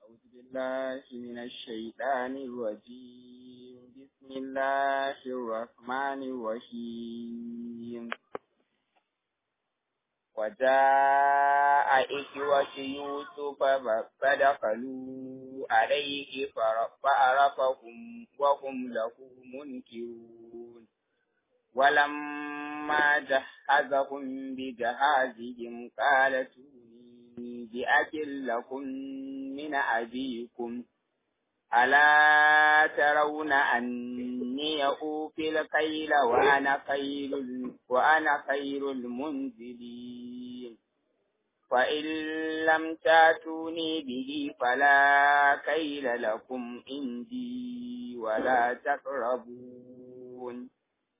أعوذ بالله من الشيطان الرجيم بسم الله الرحمن الرحيم وجاء إخوة يوسف فدخلوا عليه فعرفهم وهم له منكرون ولما جهزهم بجهازهم قال ائتوني بأكل لكم من أبيكم ألا ترون أني أوفي الكيل وأنا خير وأنا خير المنزلين فإن لم تاتوني به فلا كيل لكم عندي ولا تقربون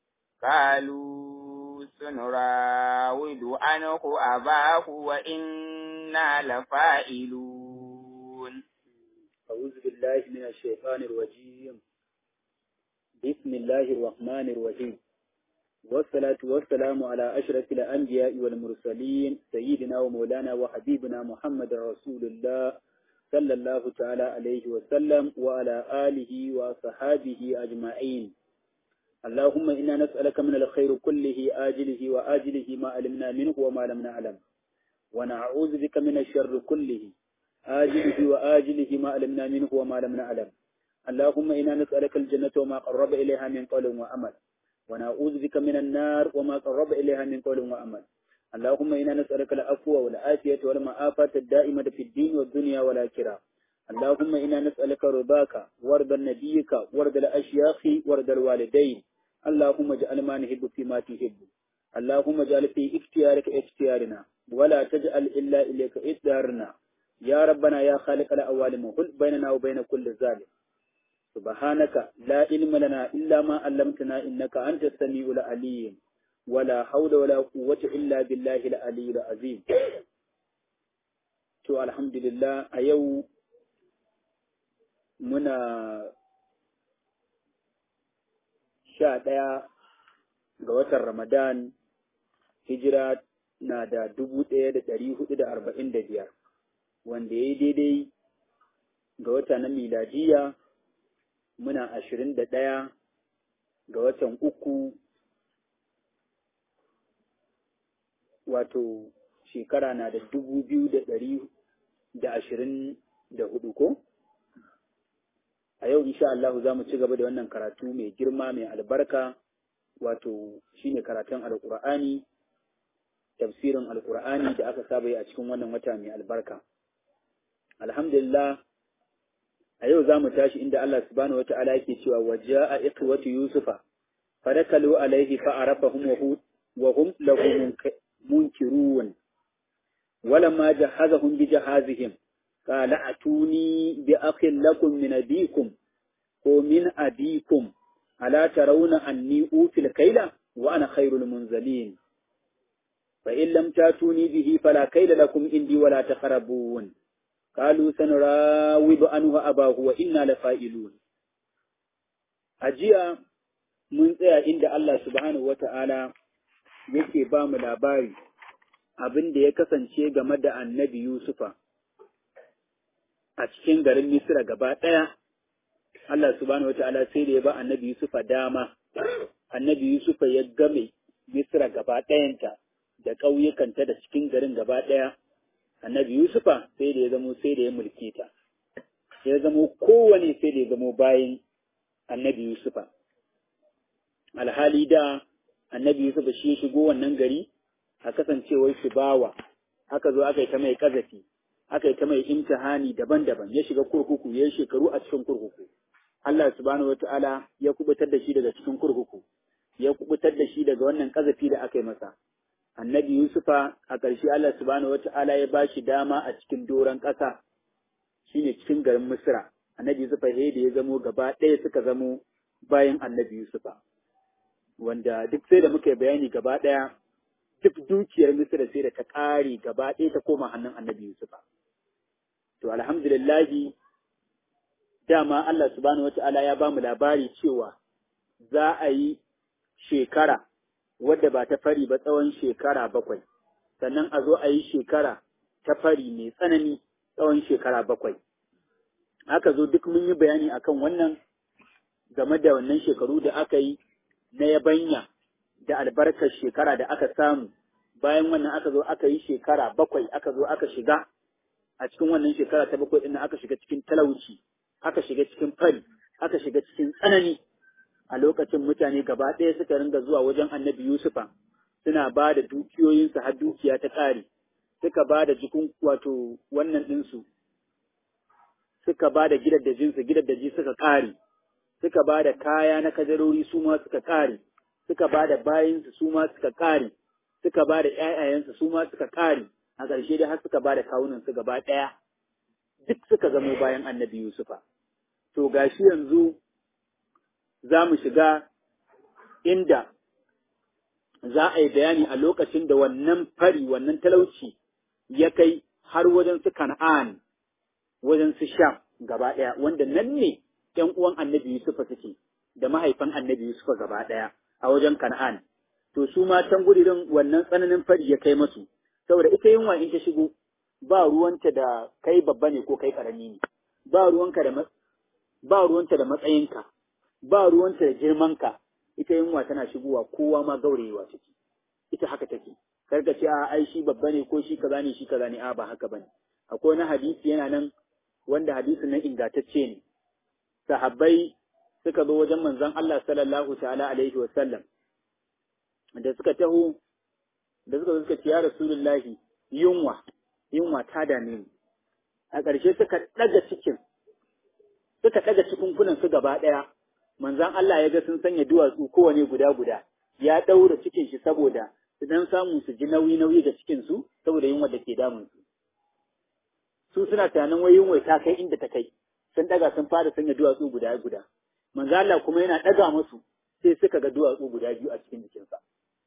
قالوا سنراود عنه أباه وإنا لفاعلون أعوذ بالله من الشيطان الرجيم بسم الله الرحمن الرحيم والصلاة والسلام على أشرف الأنبياء والمرسلين سيدنا ومولانا وحبيبنا محمد رسول الله صلى الله تعالى عليه وسلم وعلى آله وصحابه أجمعين اللهم إنا نسألك من الخير كله آجله وآجله ما علمنا منه وما لم نعلم ونعوذ بك من الشر كله آجله وآجله ما علمنا منه وما لم نعلم اللهم إنا نسألك الجنة وما قرب إليها من قول وعمل ونعوذ بك من النار وما قرب إليها من قول وعمل اللهم إنا نسألك العفو والعافية والمعافاة الدائمة في الدين والدنيا والآخرة اللهم إنا نسألك رضاك ورضا نبيك ورضا الأشياخ ورضا الوالدين اللهم اجعل ما نحب فيما تحب اللهم اجعل في اختيارك اختيارنا ولا تجعل إلا إليك إصدارنا يا ربنا يا خالق الأوالم وحل بيننا وبين كل ظالم سبحانك لا علم لنا إلا ما علمتنا إنك أنت السميع العليم ولا حول ولا قوة إلا بالله العلي العظيم to alhamdulillah a yau muna sha ɗaya ga watan Ramadan hijira na da dubu ɗaya da ɗari hudu da arba'in da biyar wanda ya yi daidai ga wata na miladiya muna ashirin da ɗaya ga watan uku wato shekara na da dubu biyu da ɗari da ashirin da hudu ko? A yau insha Allah za mu ci gaba da wannan karatu mai girma mai albarka wato shine karatun alƙur'ani tafsirin alƙur'ani da aka saba yi a cikin wannan wata mai albarka. Alhamdulillah a yau za mu tashi inda Allah subhanahu wata'ala yake cewa waje a ikwatu Yusufa fadakalu alaihi fa'arafahum wa hum lahu munkirun ولما جهزهم بجهازهم قال أتوني بأخ لكم من أبيكم ومن أبيكم ألا ترون أني أوفي الكيل وأنا خير المنزلين فإن لم تاتوني به فلا كيل لكم عندي ولا تقربون قالوا سنراود عنه أباه وإنا لفائلون أجيء mun tsaya inda Allah subhanahu wa ta'ala yake ba mu labari abin da ya kasance game da annabi Yusufa a cikin garin Misra gaba ɗaya, Allah subhanahu wata'ala sai da ya ba annabi Yusufa dama, annabi Yusufa ya game Misra gaba ɗayanta da ƙauyukanta da cikin garin gaba ɗaya, annabi Yusufa sai da ya zamo sai da ya mulke ta, ya zamo kowane sai da ya zamo bayan annabi Yusufa. Alhali da annabi Yusufa shi ya shigo wannan gari a kasancewar shi bawa aka zo aka yi ta mai kazafi aka yi ta mai imtihani daban-daban ya shiga kurkuku ya yi shekaru a cikin kurkuku Allah subhanahu wataala ya kubutar da shi daga cikin kurkuku ya kubutar da shi daga wannan kazafi da aka yi masa annabi Yusufa a ƙarshe Allah subhanahu wataala ya ba shi dama a cikin doron ƙasa shine cikin garin Misra annabi Yusufa sai da ya zamo gaba ɗaya suka zamo bayan annabi Yusufa wanda duk sai da muka yi bayani gaba ɗaya duk dukiyar Misra sai da ta ƙare gaba ɗaya ta koma hannun annabi Yusufa. To alhamdulillahi dama Allah subhanahu wa ta'ala ya ba mu labari cewa za a yi shekara wadda ba ta fari ba tsawon shekara bakwai, sannan a zo a yi shekara ta fari mai tsanani tsawon shekara bakwai. aka zo duk mun yi bayani akan wannan game da wannan shekaru da aka yi na yabanya da albarkar shekara da aka samu bayan wannan aka zo aka yi shekara bakwai aka zo aka shiga a cikin wannan shekara ta bakwai ɗin aka shiga cikin talauci aka shiga cikin fari aka shiga cikin tsanani a lokacin mutane gaba ɗaya suka ringa zuwa wajen annabi Yusufa suna ba da dukiyoyinsu har dukiya ta ƙare suka ba da jikin wato wannan ɗinsu suka ba da gidaddajinsu gidaddaji suka ƙare suka ba da kaya na kajarori su ma suka ƙare suka ba da bayinsu su ma suka ƙare suka ba da ƴaƴayensu su ma suka ƙare a ƙarshe dai har suka ba da kawunansu gaba ɗaya duk suka zamo bayan annabi Yusufa to gashi yanzu za mu shiga inda za a yi bayani a lokacin da wannan fari wannan talauci ya kai har wajen su kan'an wajen su sham gaba ɗaya wanda nan ne ‘yan uwan annabi Yusufa suke da mahaifan annabi Yusufa gaba ɗaya a wajen kan'an to su ma can gudirin wannan tsananin fari ya kai masu saboda ita yunwa in ta shigo ba ruwanta da kai babba ne ko kai ƙarami ne ba ruwanka da ba ruwanta da matsayinka ba ruwanta da girmanka ita yunwa tana shigowa kowa ma gaurayewa ciki ita haka take karka ce a ai shi babba ne ko shi kaza ne shi kaza ne a ba haka bane akwai wani hadisi yana nan wanda hadisin nan ingantacce ne sahabbai suka zo wajen manzon Allah sallallahu ta'ala alaihi wa sallam da suka taho da suka zo suka ce ya rasulullahi yunwa yunwa ta dame ni a ƙarshe suka ɗaga cikin suka ɗaga cikunkunan su gaba ɗaya manzan Allah ya ga sun sanya duwatsu kowane guda guda ya ɗaura cikin shi saboda su dan samu su ji nauyi nauyi ga cikin su saboda yunwa da ke damun su su suna tunanin wai yunwa ta kai inda ta kai sun ɗaga sun fara sanya duwatsu guda guda manzan Allah kuma yana ɗaga musu sai suka ga duwatsu guda biyu a cikin jikinsa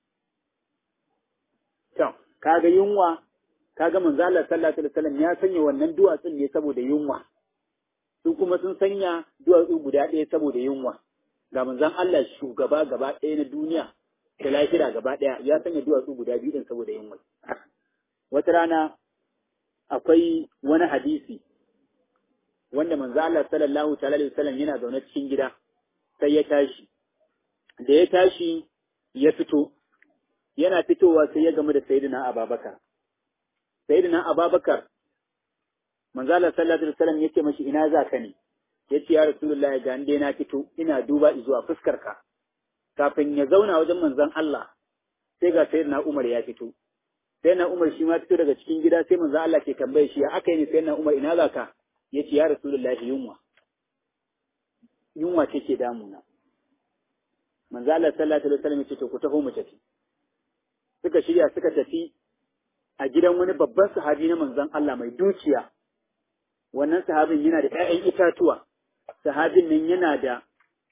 to kaga yunwa kaga manzo Allah sallallahu alaihi wasallam ya sanya wannan duwatsun ne saboda yunwa su kuma sun sanya duwatsu guda ɗaya saboda yunwa ga manzon Allah shugaba gaba ɗaya na duniya da lafiya gaba ɗaya ya sanya duwatsu guda biyu din saboda yunwa wata rana akwai wani hadisi wanda manzo Allah sallallahu alaihi wasallam yana zaune cikin gida sai ya tashi da ya tashi ya fito yana fitowa sai ya gamu da sayyidina Abubakar sayyidina Abubakar manzo Allah sallallahu alaihi wasallam yace mashi ina za ka ne yace ya rasulullahi ga dai na fito ina duba zuwa fuskar ka kafin ya zauna wajen manzon Allah sai ga sayyidina Umar ya fito sayyidina Umar shi ma fito daga cikin gida sai manzo Allah ke tambaye shi aka yi ne sayyidina Umar ina za ka yace ya rasulullahi yunwa yunwa ce ke damuna manzo Allah sallallahu alaihi wasallam yace to ku taho mu tafi suka shirya suka tafi a gidan wani babban sahabi na manzon Allah mai dukiya wannan sahabin yana da ‘ya'yan itatuwa, sahabin nan yana da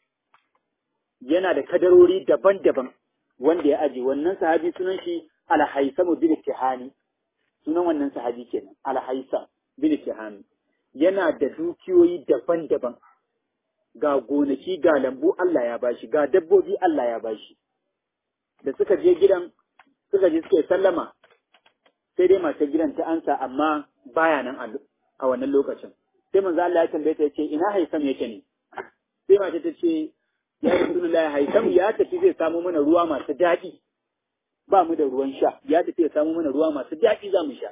yana da kadarori daban-daban wanda ya aje wannan sahabi sunan shi alhaisamu bin tihani sunan wannan sahabi kenan alhaisam bin tihani yana da dukiyoyi daban-daban ga gonaki ga lambu Allah ya bashi ga dabbobi Allah ya bashi da suka je gidan suka je suka sallama sai dai matar gidan ta ansa amma baya nan a wannan lokacin sai manzo Allah ya tambaye ta yace ina Haisam yake ne sai mata ta ce ya Rasulullah Haisam ya tafi zai samu mana ruwa masu daɗi ba mu da ruwan sha ya tafi ya samu mana ruwa masu daɗi za mu sha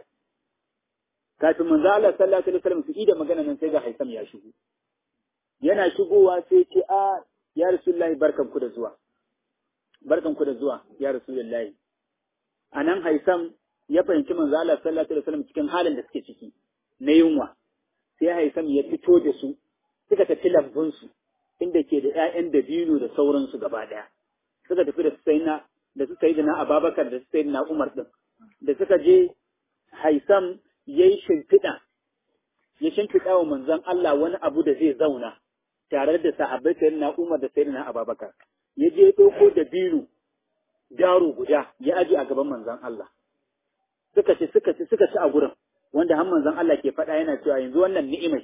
kafin manzo Allah sallallahu alaihi wasallam su ida magana nan sai ga Haisam ya shigo yana shigowa sai ce a ya Rasulullah barkan ku da zuwa barkan ku da zuwa ya Rasulullah anan Haisam ya fahimci manzo Allah sallallahu alaihi wasallam cikin halin da suke ciki na yunwa sai Haisam ya fito da su suka tafi lambunsu inda ke da ‘ya'yan dabino da sauransu gaba ɗaya suka tafi da su na da su sayi na Ababakar da su sayi na Umar ɗin da suka je Haisam ya yi shimfiɗa ya shimfiɗa wa manzon Allah wani abu da zai zauna tare da sahabbai sayi na Umar da sayi na Ababakar ya je ɗauko dabino daro guda ya aje a gaban manzon Allah suka ci suka ci suka ci a gurin wanda har manzon Allah ke faɗa yana cewa yanzu wannan ni'imai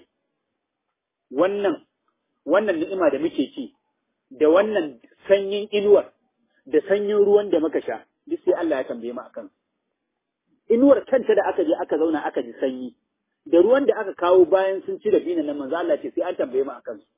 wannan wannan ni'ima da muke ci da wannan sanyin inuwar da sanyin ruwan da muka sha duk sai Allah ya tambaye mu akan inuwar kanta da aka je aka zauna aka ji sanyi da ruwan da aka kawo bayan sun ci da binan nan manzo Allah ce sai an tambaye mu akan su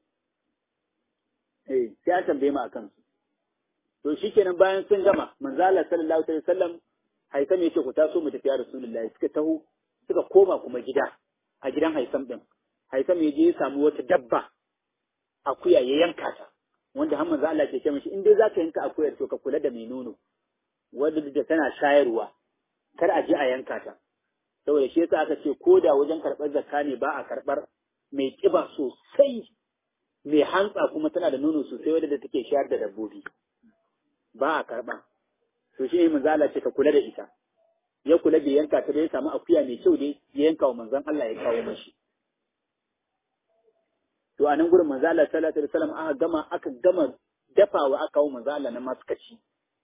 eh sai an tambaye mu akan su to shikenan bayan sun gama manzo Allah sallallahu alaihi wasallam Haisam yace ku taso mu tafi ya Rasulullahi suka taho suka koma kuma gida a gidan Haisam din Haisam ya je ya samu wata dabba akuya ya yanka ta wanda har manzo Allah ke ce mishi in dai zaka yanka akuyar to ka kula da mai nono wanda da tana shayarwa kar a je a yanka ta saboda shi yasa aka ce ko da wajen karɓar zakka ne ba a karɓar mai ƙiba sosai mai hantsa kuma tana da nono sosai wadda take shayar da dabbobi ba a karɓa to shi manzo Allah ce ka kula da ita ya kula da yanka ta da ya samu akuya mai kyau dai ya yanka wa manzon Allah ya kawo mashi to a nan gurin manzo Allah sallallahu alaihi wasallam aka gama aka gama dafawa aka kawo manzo Allah na maskaci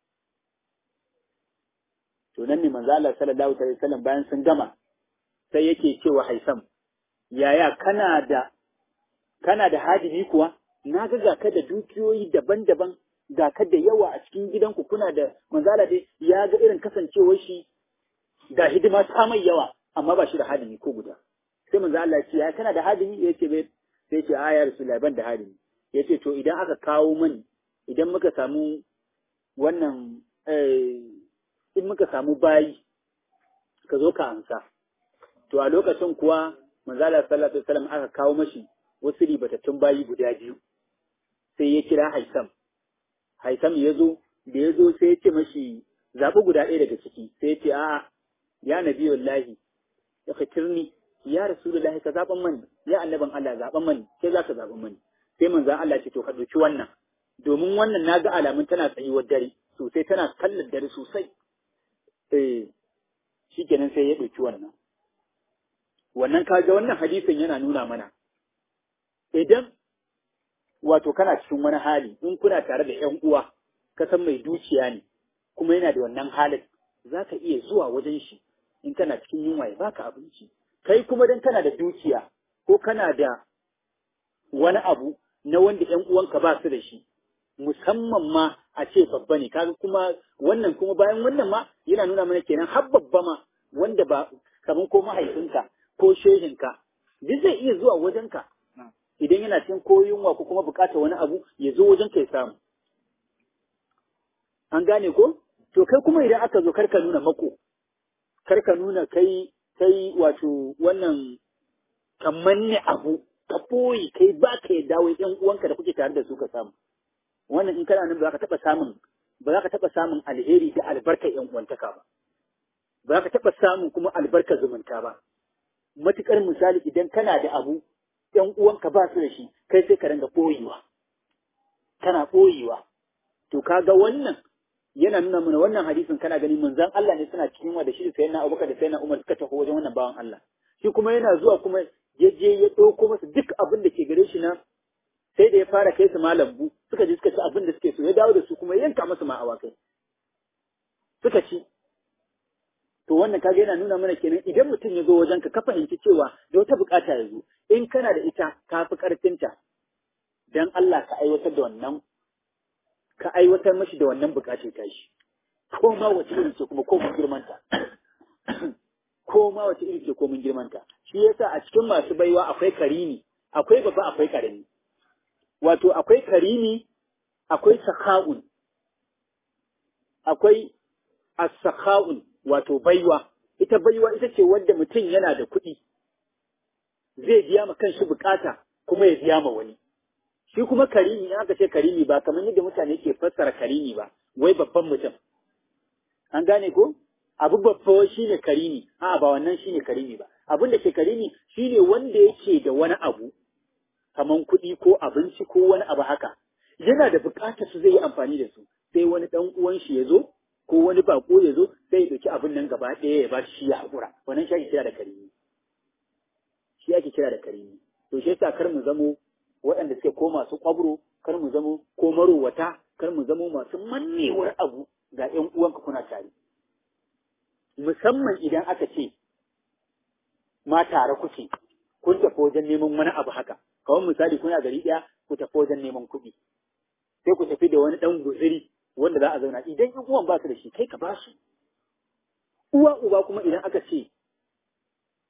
to nan ne manzo Allah sallallahu alaihi wasallam bayan sun gama sai yake cewa Haisam yaya kana da kana da hadimi kuwa na ga ga ka da dukiyoyi daban-daban ga ka da yawa a cikin gidanku kuna da manzo Allah dai ya ga irin kasancewar shi ga hidima ta mai yawa amma ba shi da hadimi ko guda sai manzo Allah ya ce ya kana da hadimi yace bai sai ce a ya rasulullahi ban da hadimi yace to idan aka kawo mani idan muka samu wannan eh in muka samu bayi ka zo ka amsa to a lokacin kuwa manzala sallallahu alaihi wasallam aka kawo mashi wasu ribatattun bayi guda biyu sai ya kira Haisam Haisam ya zo da ya zo sai ya ce mashi zaɓi guda ɗaya daga ciki sai ya ce a'a ya nabi wallahi ya fitirni ya rasulullahi ka zaɓan mani ya annaban Allah zaɓan mani sai za ka zaɓan mani sai manzan Allah ce to ka ɗauki wannan domin wannan na ga alamun tana tsayuwar dare sosai tana kallon dare sosai eh shi kenan sai ya ɗauki wannan wannan kaga wannan hadisin yana nuna mana idan wato kana cikin wani hali in kuna tare da ƴan uwa ka san mai dukiya ne kuma yana da wannan halin za ka iya zuwa wajen shi in kana cikin yunwa ya baka abinci kai kuma dan kana da dukiya ko kana da wani abu na wanda ƴan uwanka ba su da shi musamman ma a ce babba ne kaga kuma wannan kuma bayan wannan ma yana nuna mana kenan har babba ma wanda ba kamar ko mahaifinka ko shehinka duk zai iya zuwa wajenka idan yana cikin ko yunwa ko kuma bukatar wani abu ya zo wajenka ya samu an gane ko to kai kuma idan aka zo karka nuna mako karka nuna kai kai wato wannan kamanne abu ka boye kai ba ka yadda wai ƴan uwanka da kuke tare da su ka samu wannan in kana nan ba za ka taɓa samun ba za ka taɓa samun alheri da albarkar ƴan uwantaka ba ba za ka taɓa samun kuma albarkar zumunta ba matuƙar misali idan kana da abu ƴan uwanka ba su da shi kai sai ka ringa ɓoyewa kana ɓoyewa to kaga wannan yana nuna mana wannan hadisin kana gani manzon Allah ne suna cikin wa da shi sai na Abubakar da sai na Umar suka tafi wajen wannan bawan Allah shi kuma yana zuwa kuma ya je ya ɗauko masa duk abin da ke gare shi na sai da ya fara kai su malambu suka je suka ci abin da suke so ya dawo da su kuma yanka masu ma awakai suka ci to wannan kaga yana nuna mana kenan idan mutum ya zo wajen ka ka fahimci cewa da wata bukata ya zo in kana da ita ka fi karfinta dan Allah ka aiwatar da wannan ka aiwatar mashi da wannan bukatar ta shi ko ma wace iri ce kuma ko mun girmanta ko ma wace iri ce ko mun girmanta shi yasa a cikin masu baiwa akwai karimi akwai babba akwai karami wato akwai karimi akwai sakha'un akwai as-sakha'un wato baiwa ita baiwa ita ce wanda mutum yana da kuɗi zai biya ma kanshi bukata kuma ya biya ma wani shi kuma karimi in aka ce karimi ba kamar yadda mutane ke fassara karimi ba wai babban mutum an gane ko abu babba shine karimi a ba wannan shine karimi ba abin da ke karimi shine wanda yake da wani abu kaman kuɗi ko abinci ko wani abu haka yana da buƙatar su zai yi amfani da su sai wani ɗan uwan shi ya zo ko wani bako ya zo sai ya ɗauki abin nan gaba ɗaya ya ba shi ya haƙura wannan shi ake kira da karimi shi ake kira da karimi to shi yasa kar mu zamo waɗanda suke ko masu ƙwabro kar mu zamo ko marowata kar mu zamo masu mannewar abu ga ƴan uwanka kuna tare musamman idan aka ce ma tare kuke kun tafi wajen neman wani abu haka kawai misali kuna gari ɗaya ku tafi wajen neman kuɗi sai ku tafi da wani ɗan guziri wanda za a zauna idan ƴan uwan ba su da shi kai ka ba su uwa uba kuma idan aka ce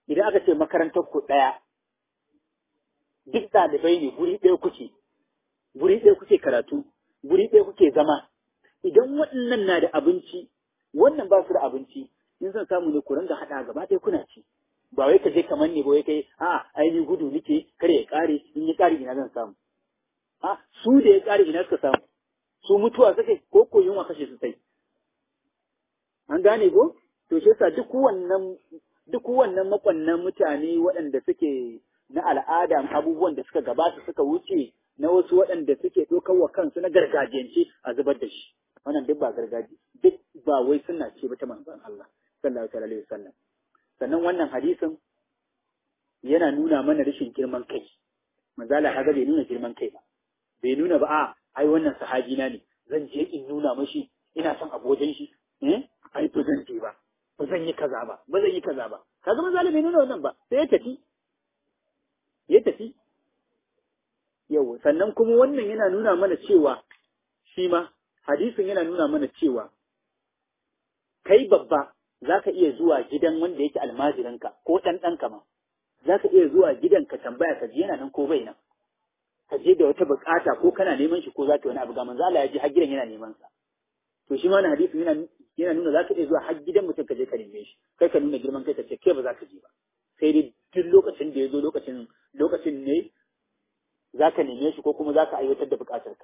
idan aka ce makarantar ku ɗaya duk ɗalibai ne guri ɗaya kuke guri ɗaya kuke karatu guri ɗaya kuke zama idan waɗannan na da abinci wannan ba su da abinci in zan samu ne ku ringa haɗa gaba ɗaya kuna ci ba wai ka je kamar ne ba wai kai a ainihin gudu nake kar ya ƙare in ya ƙare ina zan samu a su da ya ƙare ina suka samu su mutuwa suka ko ko yunwa kashe su sai an gane ko to shi yasa duk wannan duk wannan makwannan mutane waɗanda suke na al'ada abubuwan da suka gabata suka wuce na wasu waɗanda suke ɗaukar wa kansu na gargajiyance a zubar da shi wannan duk ba gargaji duk ba wai suna ce ba ta manzon Allah sallallahu alaihi wasallam sannan wannan hadisin yana nuna mana rashin girman kai manzala haga bai nuna girman kai ba bai nuna ba a ai wannan sahabi na ne zan je in nuna mashi ina son abojan shi eh ai to zan je ba ba zan yi kaza ba ba zan yi kaza ba kaga manzala bai nuna wannan ba sai ya tafi ya tafi yau sannan kuma wannan yana nuna mana cewa shi ma hadisin yana nuna mana cewa kai babba za ka iya zuwa gidan wanda yake almajiranka ko ɗan ɗanka ma za ka iya zuwa gidan ka tambaya ka ji yana nan ko bai nan ka je da wata bukata ko kana neman shi ko za ka wani abu ga manzo Allah ya ji har gidan yana neman sa to shi ma wannan hadisin yana yana nuna za ka iya zuwa har gidan mutum ka je ka neme shi kai ka nuna girman kai ka ce kai ba za ka je ba sai dai duk lokacin da ya zo lokacin lokacin ne za ka neme shi ko kuma za ka aiwatar da bukatarka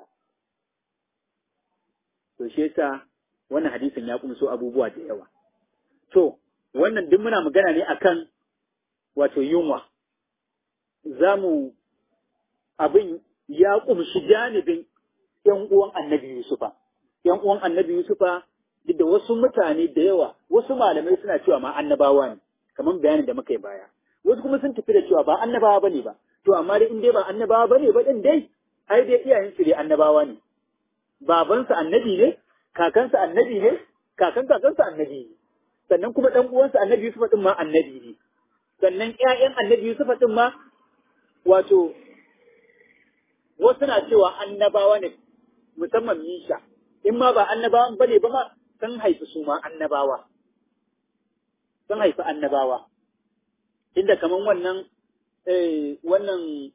to shi yasa wannan hadisin ya kumso abubuwa da yawa to wannan duk muna magana ne akan wato yunwa za mu abin ya kumshi janibin ‘yan uwan annabi Yusufa, ‘yan uwan annabi Yusufa duk da wasu mutane da yawa, wasu malamai suna cewa ma annabawa ne, kamar bayanin da muka yi baya. Wasu kuma sun tafi da cewa ba annabawa ba ne ba, to amma dai in dai ba annabawa ba ne ba ɗin dai, ai dai iyayensu dai annabawa ne. Babansa annabi ne, kakansa annabi ne, kakan kakansa annabi ne. Sannan kuma ɗan uwansa annabi Yusufa ɗin ma annabi ne. Sannan ‘ya'yan annabi Yusufa ɗin ma wato wasu na cewa annabawa ne musamman Misha, in ma ba annabawan ba ne ba ma sun haifi su ma annabawa. Sun haifi annabawa. Inda kaman wannan wannan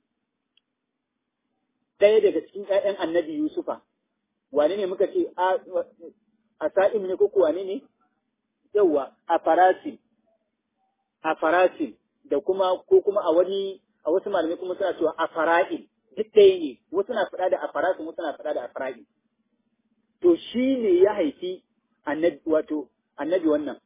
ɗaya daga cikin ‘ya'yan annabi Yusufa, wane ne muka ce a sa'im ne ko wane ne? Yawwa, a farasin, a farasin da kuma ko kuma a wani a wasu malamai kuma suna cewa a fara'in duk ɗaya ne wasu na faɗa da a farasin wasu na faɗa da a fara'in. To shi ne ya haifi annabi wato annabi wannan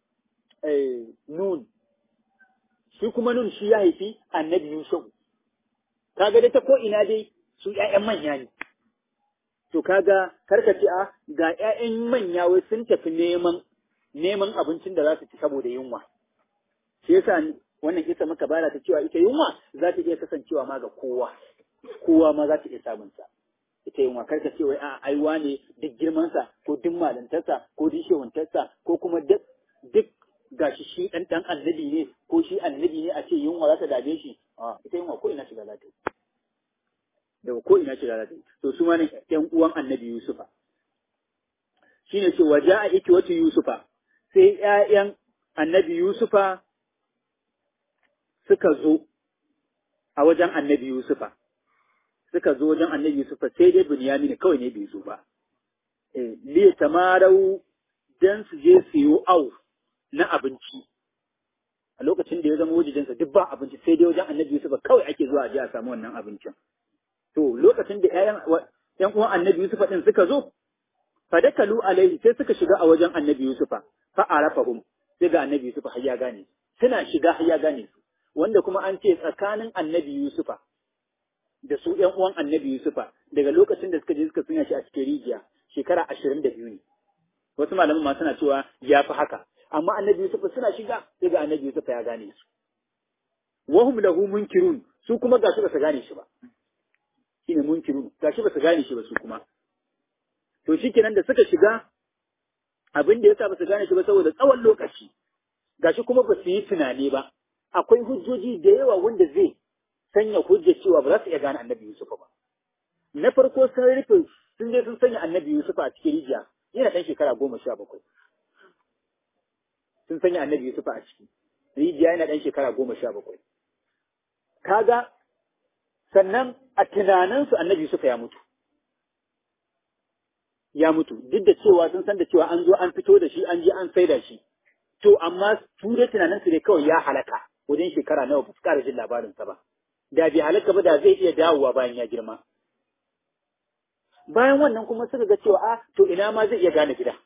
nun shi kuma nun shi ya haifi annabi Yusuf. Kaga dai ta ko ina dai su ‘ya'yan manya ne. To kaga karka ce a ga ‘ya'yan manya wai sun tafi neman neman abincin da za su ci saboda yunwa. Shi yasa wannan kisa muka bara ta cewa ita yunwa za ta iya kasancewa ma ga kowa. Kowa ma za ta iya samun sa. Ita yunwa karka ce wai a aiwa ne duk girmansa ko duk malantarsa ko duk shehuntarsa ko kuma duk duk gashi shi ɗan ɗan annabi ne ko shi annabi ne a ce yunwa za ta dame shi a ita yunwa ko ina shiga za ta yi daga ko ina shiga za ta yi to su ma ne ƴan uwan annabi Yusufa shine ce waje a iki wata Yusufa sai ƴaƴan annabi Yusufa suka zo a wajen annabi Yusufa suka zo wajen annabi Yusufa sai dai Binyamin kawai ne bai zo ba eh li tamarau dan su je su yi au na abinci a lokacin da ya zama wajijensa duk ba abinci sai dai wajen annabi Yusuf kawai ake zuwa a je a samu wannan abincin to lokacin da ƴaƴan ƴan uwan annabi Yusuf din suka zo fadakalu alaihi sai suka shiga a wajen annabi Yusuf fa arafahum sai ga annabi Yusuf har ya gane suna shiga har ya gane su wanda kuma an ce tsakanin annabi Yusuf da su ƴan uwan annabi Yusuf daga lokacin da suka je suka sunya shi a cikin rijiya shekara ashirin da biyu ne wasu malaman ma suna cewa ya fi haka amma annabi Yusuf suna shiga sai ga annabi Yusuf ya gane su wahum lahu munkirun su kuma gashi ba su gane shi ba shine munkirun gashi ba su gane shi ba su kuma to shikenan da suka shiga abin da yasa ba su gane shi ba saboda tsawon lokaci gashi kuma ba su yi tunani ba akwai hujjoji da yawa wanda zai sanya hujja cewa ba za su iya gane annabi Yusuf ba na farko sun rufe sun je sun sanya annabi Yusuf a cikin rijiya yana ɗan shekara goma sha bakwai sun sanya annabi Yusuf a ciki rijiya yana ɗan shekara goma sha bakwai. Kaga sannan a tunaninsu annabi Yusuf ya mutu. Ya mutu, duk da cewa sun san da cewa an zo an fito da shi an je an saida shi. To amma su da tunaninsu ne kawai ya halaka wajen shekara nawa ba su ƙara jin labarinsa ba. Da bai halaka ba da zai iya dawowa bayan ya girma. Bayan wannan kuma suka ga cewa a to ina ma zai iya gane gida.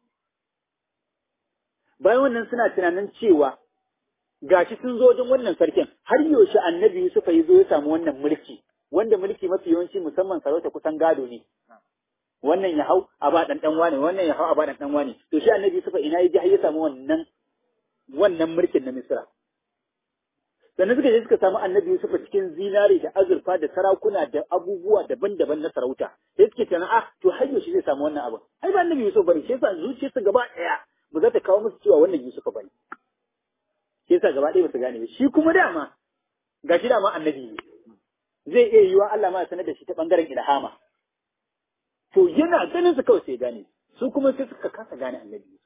Bayan wannan suna tunanin cewa gashi sun zo wajen wannan sarkin har yaushe annabi Yusuf ya zo ya samu wannan mulki wanda mulki mafi yawanci musamman sarauta kusan gado ne wannan ya hau a ba dan dan wane wannan ya hau a ba dan dan wane to shi annabi Yusuf ina ya ji har ya samu wannan wannan mulkin na Misra sannan suka je suka samu annabi Yusuf cikin zinari da azurfa da sarakuna da abubuwa daban-daban na sarauta sai suke tunanin ah to har yaushe zai samu wannan abu ai ba annabi Yusuf bane shi yasa zuciyarsa gaba daya ba za ta kawo musu cewa wannan Yusuf bane shi yasa gaba ɗaya ba su gane ba shi kuma dama ga shi dama annabi ne zai iya yiwa Allah ma ya sanar da shi ta bangaren ilhama to yana ganin su kawai sai gane su kuma sai suka kasa gane annabi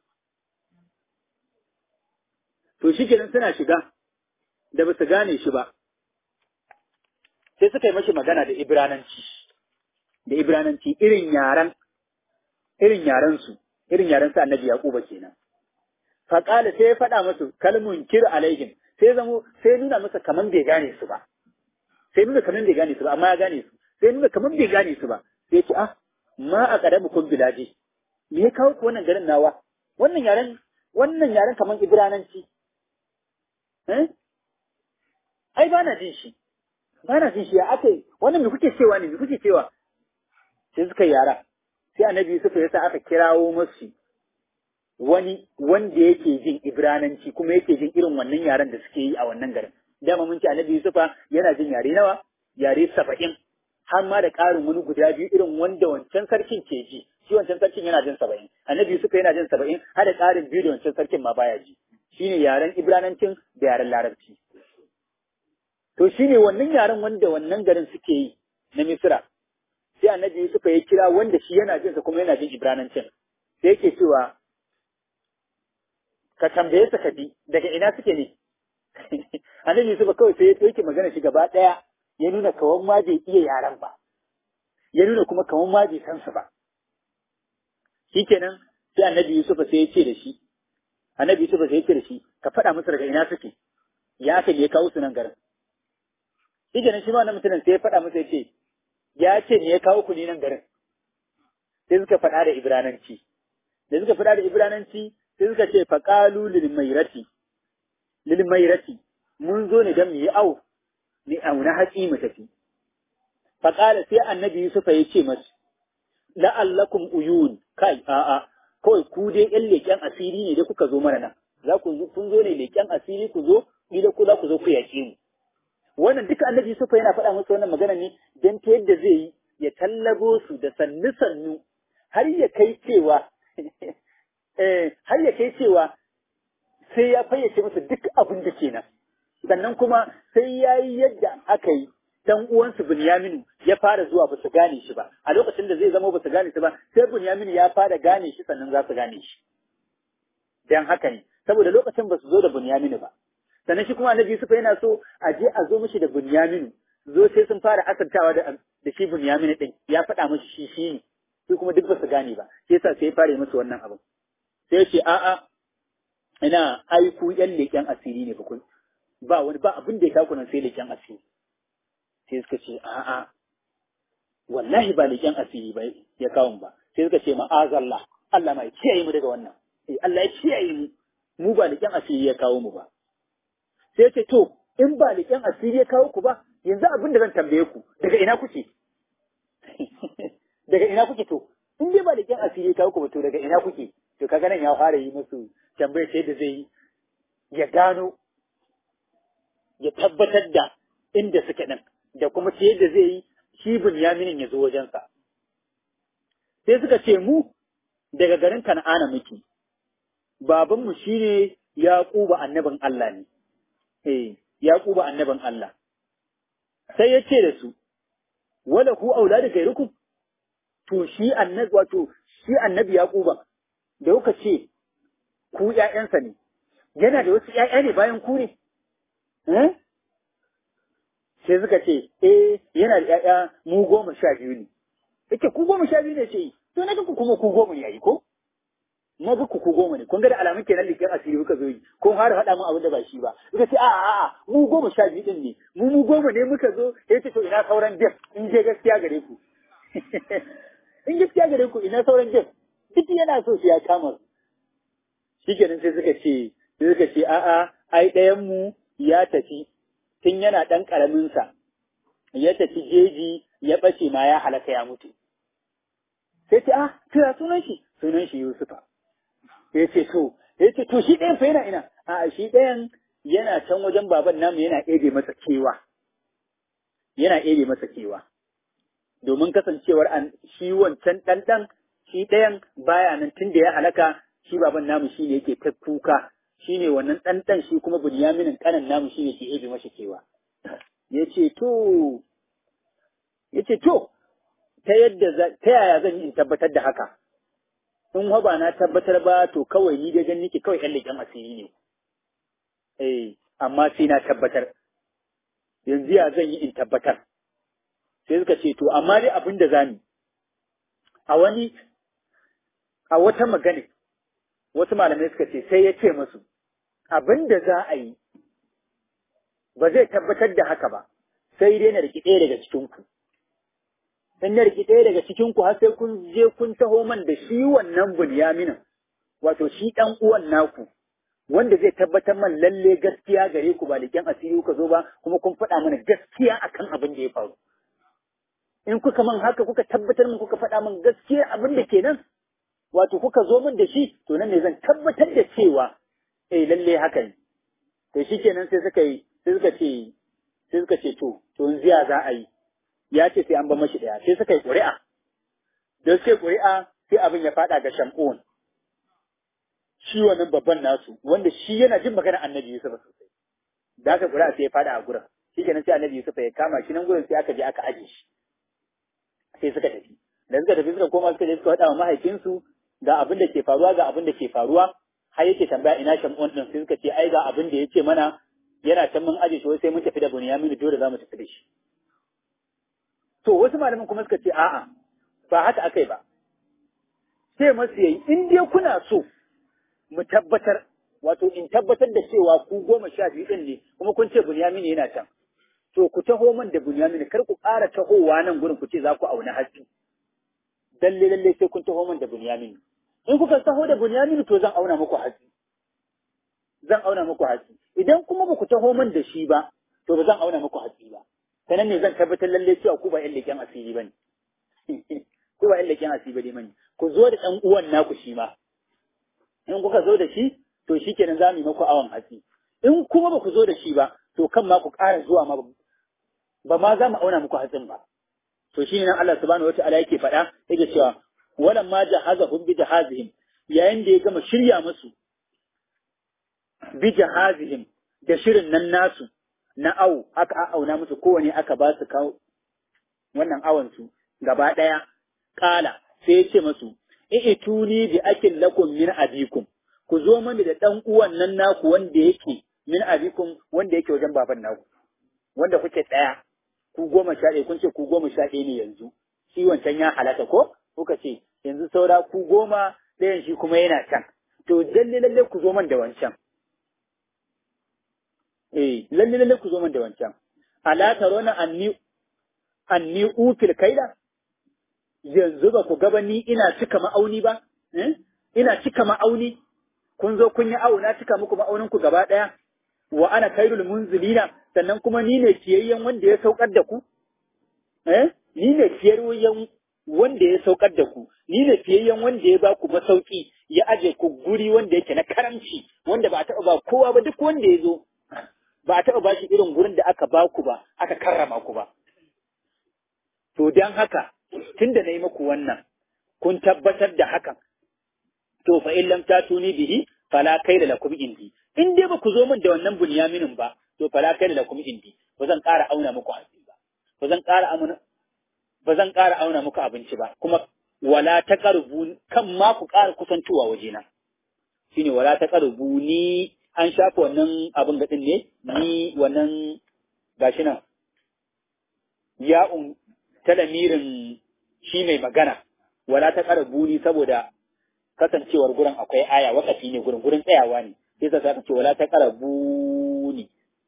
to shi kenan suna shiga da ba su gane shi ba sai suka yi mashi magana da ibrananci da ibrananci irin yaran irin yaran su irin yaran su annabi yaquba kenan faƙala sai ya faɗa musu kalmun kir alaihim sai zamo sai nuna masa kaman bai gane su ba sai nuna kaman bai gane su ba amma ya gane su sai nuna kaman bai gane su ba sai ce ah ma a kadamu kun bilaji me ya kawo ku wannan garin nawa wannan yaren wannan yaren kaman ibrananci eh ai ba na jin shi ba na jin shi ya akai wannan me kuke cewa ne me kuke cewa sai suka yara sai annabi Yusuf ya sa aka kirawo musu wani wanda yake jin ibrananci kuma yake jin irin wannan yaren da suke yi a wannan garin dama mun ce annabi yusufa yana jin yare nawa yare saba'in har ma da ƙarin wani guda biyu irin wanda wancan sarkin ke ji shi wancan sarkin yana jin saba'in annabi yusufa yana jin saba'in har da ƙarin biyu da wancan sarkin ma baya ji shine yaren ibranancin da yaren larabci to shine wannan yaren wanda wannan garin suke yi na misira sai annabi yusufa ya kira wanda shi yana jin sa kuma yana jin ibranancin sai yake cewa ka tambaye su ka bi daga ina suke ne annabi Yusuf kawai sai ya ɗauke magana shi gaba ɗaya ya nuna kawan ma bai iya yaran ba ya nuna kuma kawan ma bai san su ba shikenan sai annabi Yusuf sai ya ce da shi annabi Yusuf sai ya ce da shi ka faɗa musu daga ina suke ya aka ne ya kawo su nan garin shikenan shi ma wannan mutumin sai ya faɗa musu ya ce ya ce ne ya kawo ku ne nan garin sai suka faɗa da ibrananci da suka faɗa da ibrananci sai suka ce faƙalu lilmairati lilmairati mun zo ne don mu yi au ni auna hatsi mu tafi faƙala sai annabi Yusuf ya ce masu la'allakum uyun kai a'a kawai ku dai ƴan leƙen asiri ne da kuka zo mana nan za ku kun zo ne leƙen asiri ku zo ni da ku za ku zo ku yaƙe mu wannan duka annabi Yusuf yana faɗa musu wannan magana ne don ta yadda zai yi ya tallabo su da sannu sannu har ya kai cewa har ya kai cewa sai ya fayyace musu duk abin da kenan sannan kuma sai ya yi yadda aka yi dan uwansu Bunyaminu ya fara zuwa ba su gane shi ba a lokacin da zai zama ba su gane shi ba sai Bunyaminu ya fara gane shi sannan za su gane shi dan haka ne saboda lokacin ba su zo da Bunyaminu ba sannan shi kuma Annabi Yusuf yana so a je a zo mishi da Bunyaminu zo sai sun fara asantawa da da shi Bunyaminu din ya faɗa mishi shi shi ne su kuma duk ba su gane ba sai yasa sai ya fara musu wannan abin sai ce a'a ina aiku yan leƙen asiri ne bakun ba wani ba abin da ya kaku nan sai leƙen asiri sai suka ce a'a wallahi ba leƙen asiri ba ya kawo ba sai suka ce ma'azallah Allah ma ya kiyaye mu daga wannan eh Allah ya kiyaye mu mu ba leƙen asiri ya kawo mu ba sai ce to in ba leƙen asiri ya kawo ku ba yanzu abin da zan tambaye ku daga ina kuke daga ina kuke to in dai ba leƙen asiri ya kawo ku ba to daga ina kuke to kaga nan ya fara yi musu tambayar sai da zai yi ya gano ya tabbatar da inda suke ɗin da kuma ta yadda zai yi shi Bunyaminin ya zo wajensa. Sai suka ce mu daga garin Kan'ana muke, babanmu shi ne Yaƙuba annabin Allah ne, eh, Yaƙuba annabin Allah. Sai ya ce da su, wala ku aula da gairukum, to shi annabi wato shi annabi Yaƙuba da kuka ce ku ‘ya'yansa ne, yana da wasu ‘ya'ya ne bayan ku ne sai suka ce eh yana da ‘ya'ya mu goma sha biyu ne yake ku goma sha biyu ne ce to na ga ku kuma ku goma ne yayi ko na ga ku ku goma ne kun ga da alamun kenan likin asiri kuka zo yi kun har faɗa mun abin da ba shi ba suka ce a'a a'a mu goma sha biyu din ne mu mu goma ne muka zo ya ce to ina sauran def in je gaskiya gare ku in gaskiya gare ku ina sauran def duk yana so shi ya kama shi kenan sai suka ce sai suka ce a'a ai ɗayan mu ya tafi tun yana ɗan ƙaramin sa ya tafi jeji ya ɓace ma ya halaka ya mutu sai ce ah to ya sunan shi sunan shi Yusufa ya ce to ya ce to shi ɗayan fa yana ina a shi ɗayan yana can wajen baban namu yana ebe masa kewa yana ebe masa kewa domin kasancewar an shi wancan ɗanɗan shi ɗayan baya nan tun da ya halaka shi baban namu shi ne yake ta kuka shi ne wannan ɗanɗan shi kuma bunyaminin ƙanan namu shi ne ke ebe masa kewa ya ce to ya ce to ta yadda ta yaya zan yi in tabbatar da haka in ba na tabbatar ba to kawai ni dai gani nake kawai ƴan leƙen asiri ne eh amma sai na tabbatar yanzu ya zan yi in tabbatar sai suka ce to amma dai abin da zamu a wani a wata magana wasu malamai suka ce sai ya ce musu abin da za a yi ba zai tabbatar da haka ba sai dai na riki ɗaya daga cikinku in na riki ɗaya daga cikinku har sai kun je kun taho man da shi wannan bunyaminin wato shi ɗan uwan naku wanda zai tabbatar man lalle gaskiya gare ku ba liƙen asiri kuka zo ba kuma kun faɗa mana gaskiya akan abin da ya faru in kuka man haka kuka tabbatar min kuka faɗa min gaskiya abin da kenan wato kuka zo min da shi to nan ne zan tabbatar da cewa eh lalle haka ne to shikenan sai suka yi sai suka ce sai suka ce to to yanzu ya za a yi ya ce sai an ba mashi daya sai suka yi ƙuri'a da suka yi ƙuri'a sai abin ya faɗa ga shamun shi wannan babban nasu wanda shi yana jin magana annabi Yusuf sosai da aka ƙuri'a sai ya faɗa a gurin shikenan sai annabi Yusuf ya kama shi nan gurin sai aka je aka aje shi sai suka tafi da suka tafi suka koma suka je suka faɗa wa mahaifinsu ga abin da ke faruwa ga abin da ke faruwa har yake tambaya ina shamun din sai suka ce ai ga abin da ya ce mana yana can mun aje shi wai sai mun tafi da Bunyamin dole za mu tafi da shi to wasu malaman kuma suka ce a'a ba haka akai ba sai masu yayi in dai kuna so mu tabbatar wato in tabbatar da cewa ku goma sha biyu din ne kuma kun ce Bunyamin yana can to ku taho man da Bunyamin kar ku ƙara tahowa nan gurin ku ce za ku auna hatsi dalle lalle sai kun taho man da Bunyamin in kuka taho da Bunyamin to zan auna muku hatsi zan auna muku hatsi idan kuma ba ku taho man da shi ba to ba zan auna muku hatsi ba sanan ne zan tabbatar lalle cewa ku ba ƴan leƙen asiri bane ku ba ƴan leƙen asiri bane ku zo da ɗan uwan naku shi ma in kuka zo da shi to shikenan za mu yi muku awon hatsi in kuma ba ku zo da shi ba to kan ma ku ƙara zuwa ma ba ma za mu auna muku hatsin ba to shine nan Allah subhanahu wataala yake faɗa yake cewa walan ma jahazahum bi jahazihim yayin da ya gama shirya musu bi jahazihim da shirin nan nasu na awu aka auna musu kowane aka ba su kawo wannan awon su gaba ɗaya kala sai ya ce musu i'tuni bi akin lakum min abikum ku zo mani da dan uwan nan naku wanda yake min abikum wanda yake wajen baban naku wanda kuke tsaya ku goma sha ɗaya kun ce ku goma sha ɗaya ne yanzu shi wancan ya halaka ko kuka ce yanzu saura ku goma ɗayan shi kuma yana can to lalle lalle ku zo man da wancan eh lalle lalle ku zo man da wancan ala tarona anni anni ukil kaida yanzu ba ku gaba ni ina cika ma'auni ba eh ina cika ma'auni kun zo kun yi awo na cika muku ma'aunin ku gaba ɗaya wa ana kairul munzilina sannan kuma ni ne kiyayyen wanda ya saukar da ku eh ni ne kiyayyen wanda ya saukar da ku ni ne fiyayyen wanda ya ba ku masauki ya aje ku guri wanda yake na karamci wanda ba a taɓa ba kowa ba duk wanda ya zo ba a taɓa ba shi irin gurin da aka ba ku ba aka karrama ku ba to dan haka tunda na yi muku wannan kun tabbatar da hakan to fa in lam tatuni bihi fala kaida lakum indi in dai ba ku zo min da wannan bunyaminin ba to fala kaida lakum indi ba zan ƙara auna muku hatsi ba ba zan ƙara auna ba zan ƙara auna muku abinci ba kuma wala taqrubu kan ma ku ƙara kusantowa wajena shine wala taqrubu ni an shafa wannan abin gaɗin ne ni wannan gashi nan ya'un talamirin shi mai magana wala ta ƙara buni saboda kasancewar gurin akwai aya wakafi ne gurin gurin tsayawa ne sai sa ka ce wala ta ƙara buni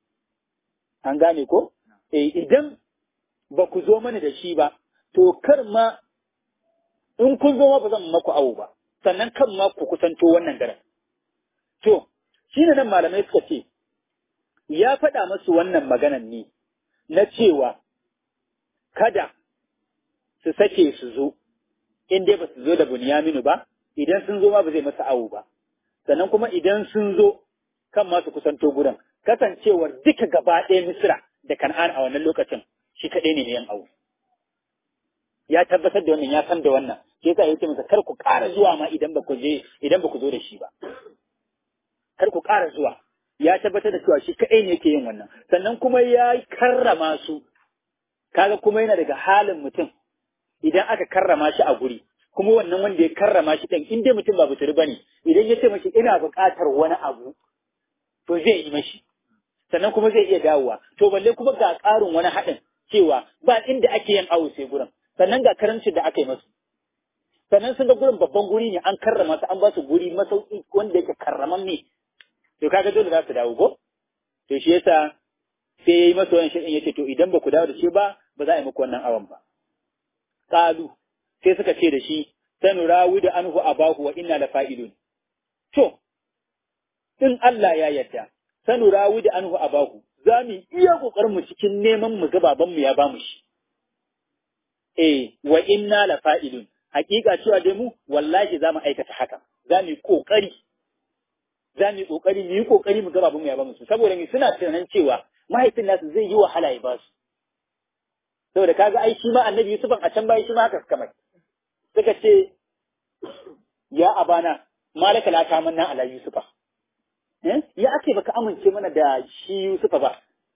an gane ko eh idan ba ku zo mana da shi ba to kar ma in kun zo ma ba zan maku awo ba sannan kan ma ku kusanto wannan garin to shine nan malamai suka ce ya faɗa masu wannan maganan ne na cewa kada su sake su zo in dai ba su zo da bunyaminu ba idan sun zo ma ba zai masa awo ba sannan kuma idan sun zo kan masu kusanto gudan kasancewar duka gaba ɗaya misira da kan'an a wannan lokacin shi kaɗai ne yan awo ya tabbatar da wannan ya san da wannan shi yasa ya ce masa kar ku ƙara zuwa ma idan ba ku je idan ba ku zo da shi ba kar ku ƙara zuwa ya tabbatar da cewa shi kaɗai ne yake yin wannan sannan kuma ya karrama su kaga kuma yana daga halin mutum idan aka karrama shi a guri kuma wannan wanda ya karrama shi ɗin in dai mutum ba buturi bane idan ya ce mashi ina buƙatar wani abu to zai yi mashi sannan kuma zai iya dawowa to balle kuma ga ƙarin wani haɗin cewa ba inda ake yin awo sai gurin sannan ga karamcin da aka yi masu sannan sun ga gurin babban guri ne an karrama su an ba su guri masauki wanda yake karraman ne to kaga dole za su dawo ko to shi yasa sai yayi masa wannan shirin yace to idan ba ku dawo da shi ba ba za a yi muku wannan awan ba qalu sai suka ce da shi sanurawi da anhu abahu wa inna la fa'ilun to in Allah ya yarda sanurawi da anhu abahu za mu iya kokarin mu cikin neman mu ga baban mu ya ba mu shi eh wa inna la fa'ilun hakika cewa dai mu wallahi za mu aikata haka za mu yi kokari za mu yi kokari mu yi kokari mu ga baban mu ya ba mu su saboda mu suna tunanin cewa mahaifin nasu zai yi wahala ya ba su saboda kaga ai shi ma annabi Yusuf a can bayan shi ma haka suka mai suka ce ya abana malaka la ta manna ala Yusufa eh ya ake baka amince mana da shi Yusufa ba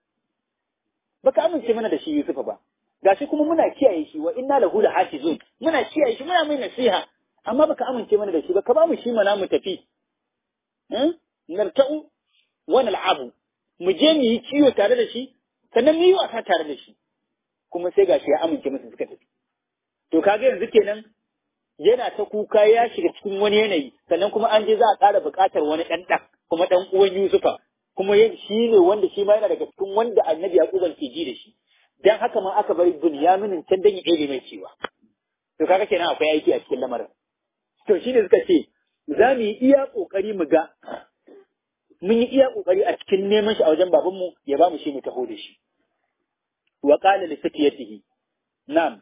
baka amince mana da shi Yusufa ba gashi kuma muna kiyaye shi wa inna lahu la hafizun muna kiyaye shi muna mai nasiha amma baka amince mana da shi ba ka ba mu shi mana mu tafi eh narta'u wa nal'abu mu je mu yi kiwo tare da shi sannan mu yi wasa tare da shi kuma sai gashi ya amince musu suka tafi to kaga yanzu kenan yana ta kuka ya shiga cikin wani yanayi sannan kuma an je za a ƙara buƙatar wani ɗan ɗan kuma ɗan uwan Yusufa kuma shi ne wanda shi ma yana daga cikin wanda annabi Yaquban ke ji da shi dan haka ma aka bari Bunyaminin can dan ya ɗebe mai cewa to kaga kenan akwai aiki a cikin lamarin to shine suka ce za mu yi iya ƙoƙari mu ga mun yi iya ƙoƙari a cikin neman shi a wajen babanmu ya ba mu shi mu taho da shi wa qala li sakiyatihi na'am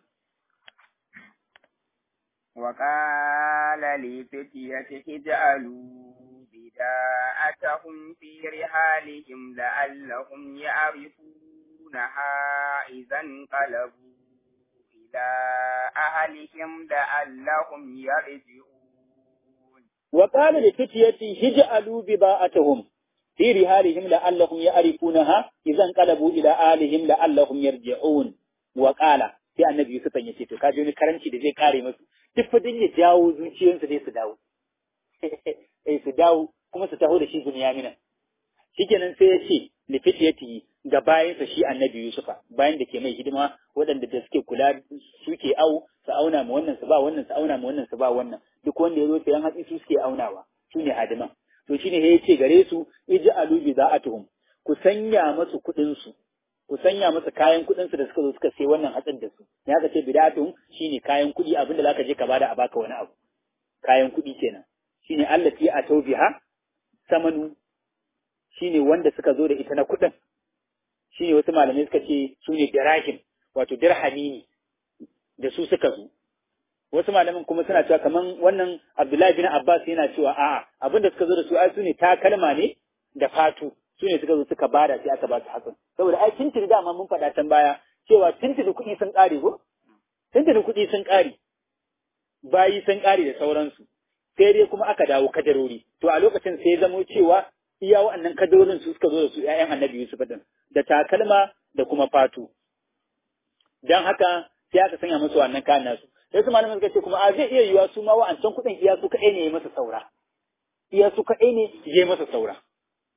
وقال لفتيته اجعلوا بداءتهم في رحالهم لعلهم يعرفونها إذا انقلبوا إلى أهلهم لعلهم يرجعون وقال لفتيته اجعلوا بضاعتهم في رحالهم لعلهم يعرفونها إذا انقلبوا إلى أهلهم لعلهم يرجعون وقال sai annabi Yusuf ya ce to kaje wani karanci da zai kare musu duk fa ya jawo zuciyoyinsu dai su dawo eh su dawo kuma su taho da shi Bunyamina shikenan sai ya ce lifitiyati ga bayansa shi annabi Yusufa bayan da ke mai hidima waɗanda da suke kula suke au su auna ma wannan su ba wannan su auna ma wannan su ba wannan duk wanda ya zo sayan hatsi su suke aunawa su ne hadiman to shine ya ce gare su ij'alu bi za'atuhum ku sanya masu kuɗin su ku sanya masa kayan kuɗin su da suka zo suka sai wannan hatsin da su ya ka ce bid'atun shine kayan kuɗi abinda zaka je ka bada a baka wani abu kayan kuɗi kenan shine allati a tawbiha samanu shine wanda suka zo da ita na kuɗin shine wasu malamai suka ce su ne dirahim wato dirhami ne da su suka zo wasu malaman kuma suna cewa kaman wannan Abdullahi bin Abbas yana cewa a'a abinda suka zo da su ai su ne takalma ne da fatu su ne suka zo suka bada sai aka ba su hakan saboda ai tintiri dama mun faɗa can baya cewa tintiri kuɗi sun ƙare ko tintiri kuɗi sun ƙare bayi sun ƙare da sauransu sai dai kuma aka dawo kadarori to a lokacin sai zamo cewa iya wa'annan kadarorin su suka zo da su ƴaƴan annabi Yusuf din da takalma da kuma fatu dan haka sai aka sanya musu wannan kayan nasu sai su malaman suka ce kuma a zai iya yiwa su ma wa'ancan kuɗin iya su kaɗai ne ya masa saura iya su kaɗai ne ya masa saura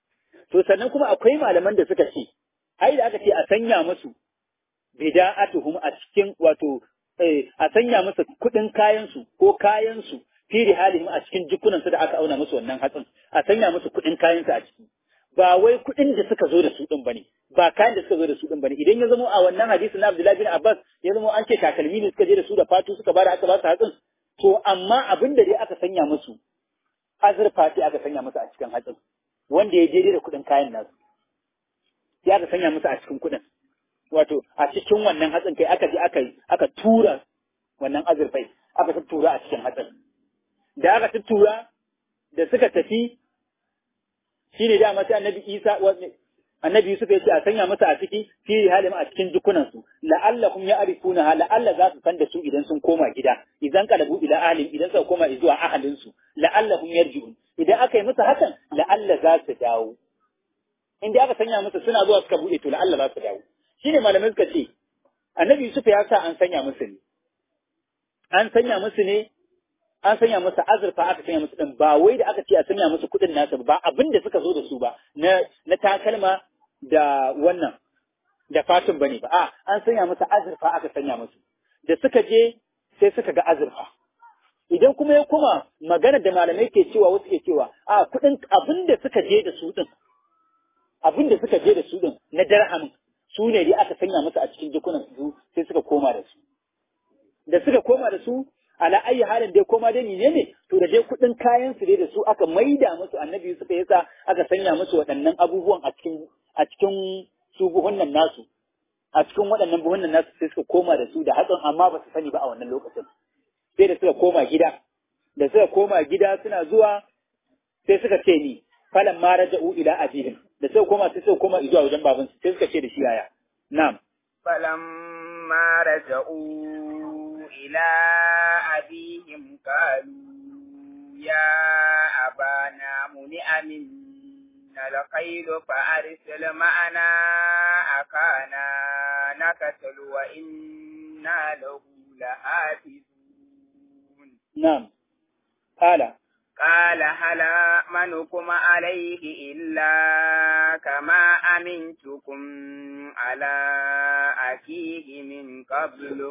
to sannan kuma akwai malaman da suka ce ai da aka ce a sanya musu bida'atuhum a cikin wato a sanya musu kuɗin kayansu ko kayansu fi rihalihim a cikin jikunansu da aka auna musu wannan hatsin a sanya musu kuɗin kayansu a ciki ba wai kuɗin da suka zo da su ɗin bane ba kayan da suka zo da su ɗin bane idan ya zama a wannan hadisi na Abdullahi bin Abbas ya zama an ce takalmi ne suka je da su da fatu suka bada aka ba su hatsin to amma abin da dai aka sanya musu azurfa sai aka sanya musu a cikin hatsin wanda ya je da kuɗin kayan nasu sai aka sanya musu a cikin kuɗin wato a cikin wannan hatsin kai aka je aka aka tura wannan azurfai aka tura a cikin hatsin da aka tura da suka tafi shine da sai annabi Isa annabi Yusuf ya ce a sanya masa a ciki fi halim a cikin jikunan su la'allahum ya'rifuna la'alla za su san da su idan sun koma gida idan kalabu ila ahlim idan suka koma zuwa ahalin su la'allahum yarji'un idan aka yi musu hakan la'alla za su dawo in dai aka sanya musu suna zuwa suka bude to la'alla za su dawo shine malamai suka ce annabi Yusuf ya sa an sanya musu ne an sanya musu ne an sanya musu azurfa aka sanya musu din ba wai da aka ce a sanya musu kuɗin nasu ba abin da suka zo da su ba na na takalma da wannan da fatun bane ba a an sanya musu azurfa aka sanya musu da suka je sai suka ga azurfa idan kuma ya kuma magana da malamai ke cewa wasu ke cewa a kuɗin abin da suka je da su din abin da suka je da su din na darhamin su ne dai aka sanya musu a cikin jikunan su sai suka koma da su da suka koma da su ala ayi halin dai koma dai ne ne to da dai kuɗin kayan su dai da su aka maida musu annabi Yusuf ya sa aka sanya musu waɗannan abubuwan a cikin a cikin su buhunnan nasu a cikin waɗannan buhunnan nasu sai suka koma da su da hatsin amma ba su sani ba a wannan lokacin sai da suka koma gida da suka koma gida suna zuwa sai suka ce ni falan ma raja'u ila abihim da suka koma sai suka koma zuwa wajen babansu sai suka ce da shi yaya na'am فلما رجعوا إلى أبيهم قالوا يا أبانا منع منا الخيل فأرسل معنا أخانا نكتل وإنا له لحافظون نعم قال قال هل أمنكم عليه إلا كما أمنتكم على أخيه من قبل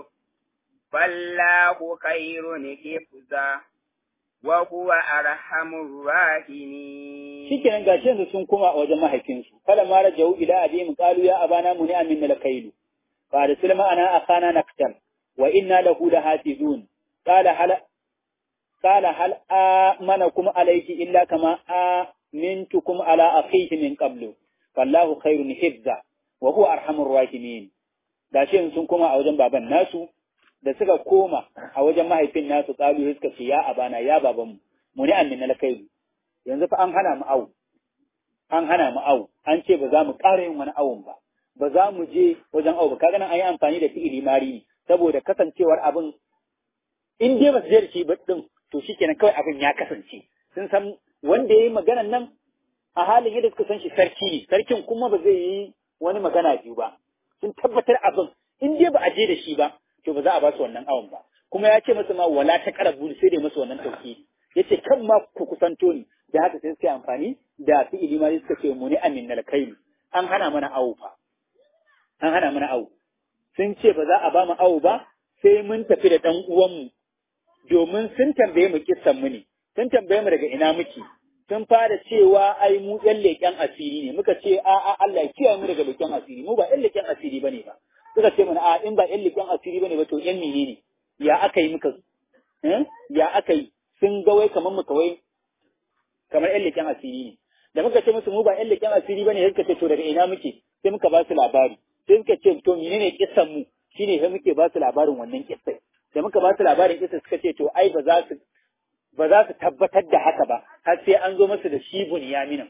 فالله خير حفظا وهو أرحم الراحمين shikenan gashi yanzu sun koma a wajen mahaifinsu kala ma rajau ila abihim qalu ya abana muni amin lakailu fa arsil ma'ana akhana naktal wa inna lahu lahafizun qala hal قال هل آمنكم عليه إلا كما آمنتكم على أخيه من قبل فالله خير حفظا وهو أرحم الراحمين gashi sun koma a wajen baban nasu da suka koma a wajen mahaifin nasu kalu suka ce ya abana ya babanmu mu ne annin alkailu yanzu fa an hana mu awu an hana mu awu an ce ba za mu ƙara yin wani awun ba ba za mu je wajen awu ba kaga nan an yi amfani da fi'ili mari ne saboda kasancewar abin in dai ba su je da shi ba din to shi kenan kawai abin ya kasance sun san wanda ya yi maganan nan a halin yadda suka san shi sarki ne sarkin kuma ba zai yi wani magana biyu ba sun tabbatar abin in dai ba a je da shi ba to ba za a ba su wannan awon ba kuma ya ce masa ma wala ta karabu sai dai masa wannan tauki ya ce kan ma ku kusanto ni da haka sai suka yi amfani da fi'ili ma suka ce muni amin nal kailu an hana mana awo fa an hana mana awo sun ce ba za a ba mu awo ba sai mun tafi da ɗan uwanmu domin sun tambaye mu kissan mu ne, sun tambaye mu daga ina muke, sun fara cewa ai mu ƴan leƙen asiri ne, muka ce a a Allah ya kiyaye mu daga leƙen asiri, mu ba ƴan leƙen asiri bane ba. Suka ce mana a in ba ƴan leƙen asiri bane ba to ƴan menene? Ya aka yi muka ya aka yi sun ga wai kamar mu kawai kamar ƴan leƙen asiri ne. Da muka ce musu mu ba ƴan leƙen asiri bane sai suka ce to daga ina muke? Sai muka ba su labari. Sai suka ce to menene kissan mu? Shine sai muke ba su labarin wannan kissai. da muka ba su labarin kisa suka ce to ai ba za su ba za su tabbatar da haka ba har sai an zo masu da shi bunyaminin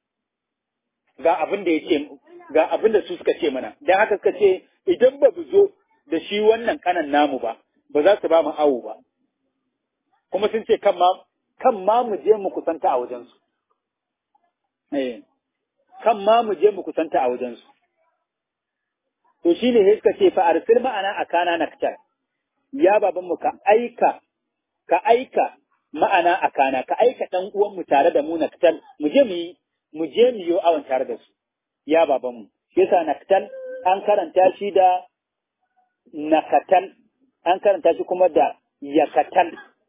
ga abin da ce ga abin da su suka ce mana dan haka suka ce idan ba zo da shi wannan kanan namu ba ba za su ba mu awo ba kuma sun ce kan ma kan ma mu je mu kusanta a wajen su eh kan ma mu je mu kusanta a wajen su to shine sai suka ce fa arsil ma'ana akana naktar ya babanmu ka aika, ka aika ma'ana a kana, ka aika ɗan uwanmu tare da mu naktal, mu je mu yi mu je mu yi awon tare da su ya babanmu yasa naktal an karanta shi da nakatal an karanta shi kuma da yakatal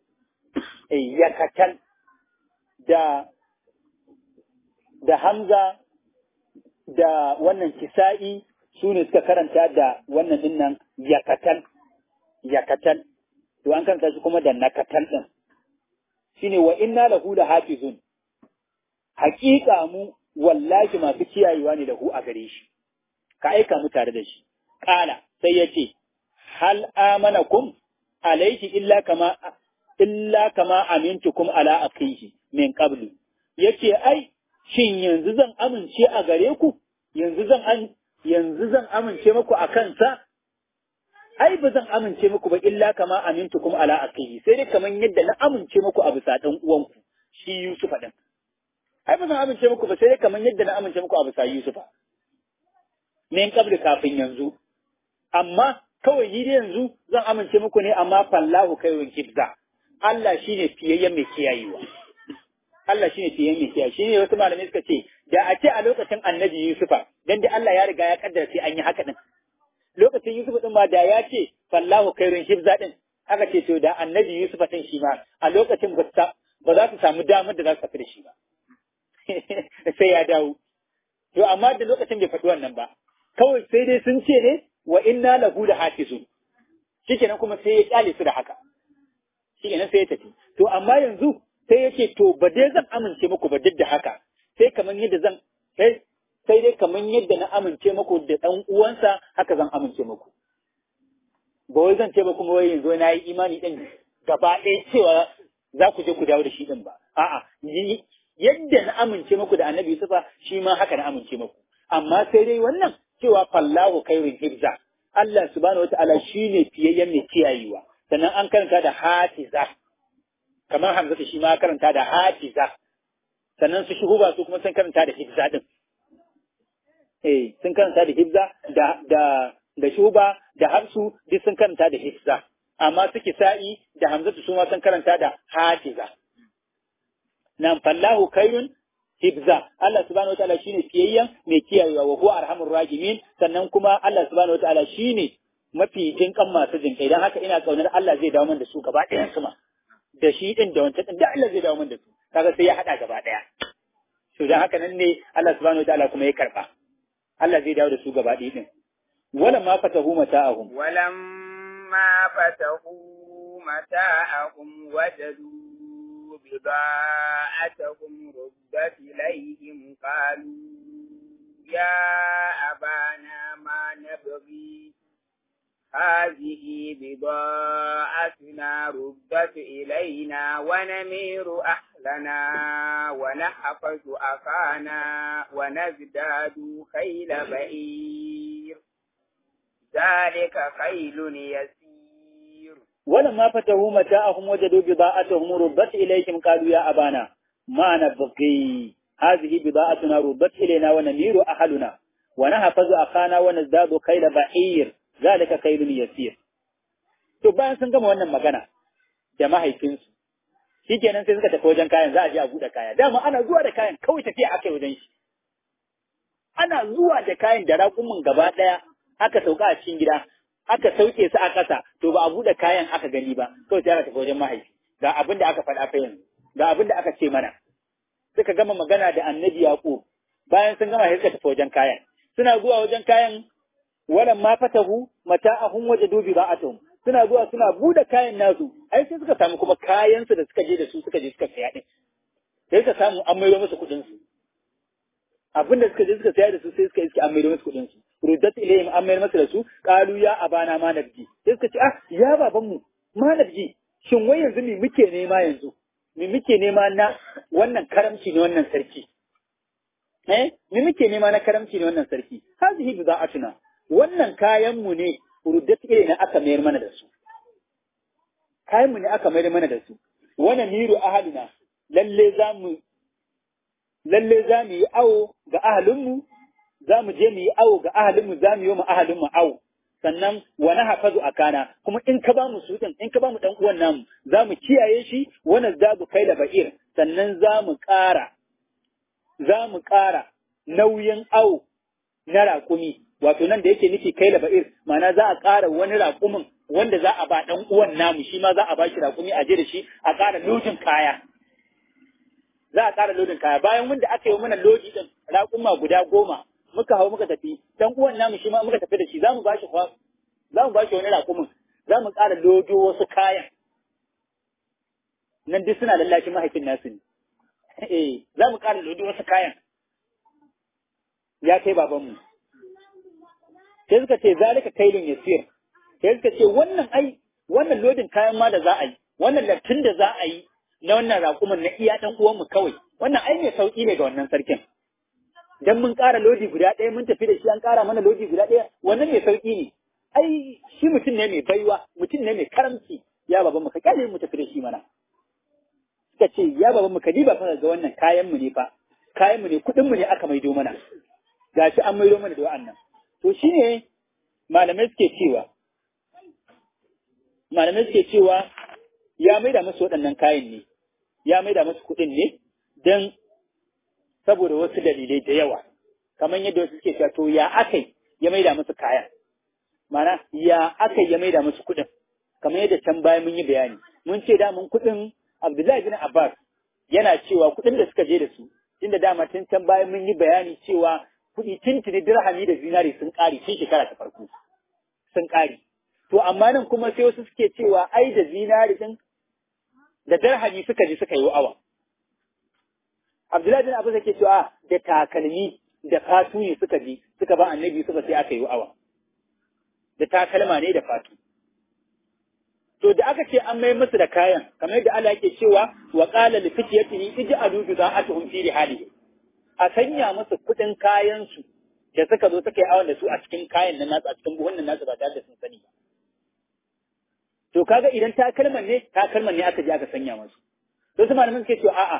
eh yakatal da da hamza da wannan kisa'i su ne suka karanta da wannan dinnan yakatal yakatal to an karanta shi kuma da nakatal din shine wa inna lahu la hafizun haƙiƙa mu wallahi masu kiyayewa ne lahu a gare shi ka aika mu tare da shi kala sai yace hal amanakum alayhi illa kama illa kama amintukum ala akihi min qablu yace ai shin yanzu zan amince a gare ku yanzu zan an yanzu zan amince muku a kansa ai ba zan amince muku ba illa kama amintukum ala akihi sai dai kaman yadda na amince muku a bisa dan uwanku shi Yusufa din ai ba zan amince muku ba sai dai kaman yadda na amince muku a bisa Yusufa min qabli kafin yanzu amma kawai ni dai yanzu zan amince muku ne amma fallahu khairun hifza Allah shine fiyayyen mai kiyayewa Allah shine fiyayyen mai kiyaye shine wasu malamai suka ce da a ce a lokacin Annabi Yusufa dan dai Allah ya riga ya kaddara sai an yi haka din lokacin Yusuf din ma da ya ce fallahu khairun hifza din aka ce to da Annabi Yusuf din shi ma a lokacin ba za su samu damar da za su tafi da shi ba sai ya dawo to amma da lokacin bai faɗi wannan ba kawai sai dai sun ce ne wa inna lahu da hafizun shikenan kuma sai ya kyale su da haka shikenan sai ya tafi to amma yanzu sai yake to ba dai zan amince muku ba duk da haka sai kamar yadda zan sai sai dai kamar yadda na amince muku da dan uwansa haka zan amince muku ba wai zan ce ba kuma wai yanzu na yi imani din gaba ɗaya cewa za ku je ku dawo da shi din ba a'a yadda na amince muku da annabi Yusufa shi ma haka na amince muku amma sai dai wannan cewa fallahu khairun hibza Allah subhanahu wata'ala shine fiyayyen mai kiyayewa sannan an karanta da hatiza kamar Hamza shi ma karanta da hatiza sannan su shuhuba su kuma sun karanta da hibza din eh sun karanta da hibza da da da shuba da hafsu duk sun karanta da hibza amma su kisa'i da Hamza su ma sun karanta da hatiza nan fallahu khairun hibza Allah subhanahu wataala shine fiyayyen mai kiyayewa wa huwa arhamur rahimin sannan kuma Allah subhanahu wataala shine mafi jinkan masu jinkai dan haka ina kaunar Allah zai dawo min da su gaba ɗayan su ma da shi din da wancan din da Allah zai dawo min da su kaga sai ya hada gaba ɗaya to dan haka nan ne Allah subhanahu wataala kuma ya karba Allah zai dawo da su gaba ɗaya din wala ma fatahu mata'ahum walam ma fatahu mata'ahum wajadu بضاعتهم ردت إليهم قالوا يا أبانا ما نبغي هذه بضاعتنا ردت إلينا ونمير أهلنا ونحفظ أخانا ونزداد خيل بئير ذلك خيل يسير ولما فتحوا متاعهم وجدوا بضاعتهم ردت إليهم قالوا يا أبانا ما نبغي هذه بضاعتنا ردت إلينا ونمير أهلنا ونحفظ أخانا ونزداد خيل بعير ذلك خيل يسير to bayan sun gama wannan magana da mahaifinsu shikenan sai suka tafi wajen kayan za a je a buɗe kaya dama ana zuwa da kayan kawai tafiya aka yi wajen shi ana zuwa da kayan da raƙumin gaba ɗaya aka sauka a cikin gida aka sauke su a ƙasa to ba a buɗe kayan aka gani ba kawai sai aka tafi wajen mahaifi ga abin da aka faɗa fa yanzu ga abin da aka ce mana suka gama magana da annabi yaqub bayan sun gama sai suka tafi wajen kayan suna zuwa wajen kayan walan ma fatahu mata'ahum wajadu bi ba'atuhum suna zuwa suna buɗe kayan nasu ai sai suka samu kuma kayan su da suka je da su suka je suka saya din sai suka samu an maido musu kuɗin su abin da suka je suka saya da su sai suka iske an maido musu kuɗin su ruddat ilayhim an mayar masa da su qalu ya abana ma nabji sai suka ce ah ya baban mu ma nabji shin wai yanzu me muke nema yanzu me muke nema na wannan karamci ne wannan sarki eh me muke nema na karamci ne wannan sarki hazihi bida'atuna wannan kayan mu ne ruddat ilayna aka mayar mana da su kayan mu ne aka mayar mana da su wannan miru ahalina lalle za mu lalle za mu yi awo ga ahalinmu za mu je mu yi awo ga ahalinmu za mu yi wa ahalinmu awo sannan wani hafazu a kana kuma in ka ba mu sutan in ka ba mu dan uwan namu za mu kiyaye shi wani zabu kai da ba'ir sannan za mu ƙara za mu ƙara nauyin awo na raƙumi wato nan da yake nufi kai laba'ir ma'ana za a ƙara wani raƙumin wanda za a ba ɗan uwan namu shi ma za a ba shi raƙumi a je da shi a ƙara lodin kaya za a ƙara lodin kaya bayan wanda aka yi mana lodi din raƙuma guda goma muka hau muka tafi ɗan uwan namu shi ma muka tafi da shi za mu ba shi za mu ba shi wani raƙumin za mu ƙara lodo wasu kayan nan duk suna lallashin mahaifin nasu ne eh za mu ƙara lodo wasu kayan ya kai babanmu sai suka ce zalika kailun yasir sai suka ce wannan ai wannan lodin kayan ma da za a yi wannan lattin da za a yi na wannan raƙumin na iya ɗan uwanmu kawai wannan ai mai sauƙi ne ga wannan sarkin dan mun ƙara lodi guda ɗaya mun tafi da shi an ƙara mana lodi guda ɗaya wannan mai sauƙi ne ai shi mutum ne mai baiwa mutum ne mai karamci ya baba mu ka kyale mu tafi da shi mana suka ce ya baba mu ka diba fa ga wannan kayan mu ne fa kayan mu ne kuɗin mu ne aka maido mana gashi an maido mana da wa'annan to shine malamai suke cewa malamai suke cewa ya maida musu waɗannan kayan ne ya maida musu kuɗin ne don saboda wasu dalilai da yawa kamar yadda wasu suke cewa to ya akai ya maida musu kayan mana ya akai ya maida musu kuɗin kamar yadda can baya mun yi bayani mun ce da mun kuɗin Abdullahi bin Abbas yana cewa kuɗin da suka je da su inda dama tun can baya mun yi bayani cewa kuɗi tuntuni dirhami da zinari sun ƙare tun shekara ta farko sun ƙare to amma nan kuma sai wasu suke cewa ai da zinari din da dirhami suka je suka yi awa Abdullahi bin Abbas yake cewa da takalmi da fatu ne suka je suka ba annabi suka sai aka yi awa da takalma ne da fatu to da aka ce an mai musu da kayan kamar yadda Allah yake cewa wa qala li fityatihi ij'alu bida'atuhum fi rihalihi a sanya musu kudin kayan su da suka zo suka yi awon da su a cikin kayan nan nasu a cikin buhun nan nasu ba tare da sun sani ba to kaga idan takalman ne takalman ne aka je aka sanya musu to su malamin suke cewa a'a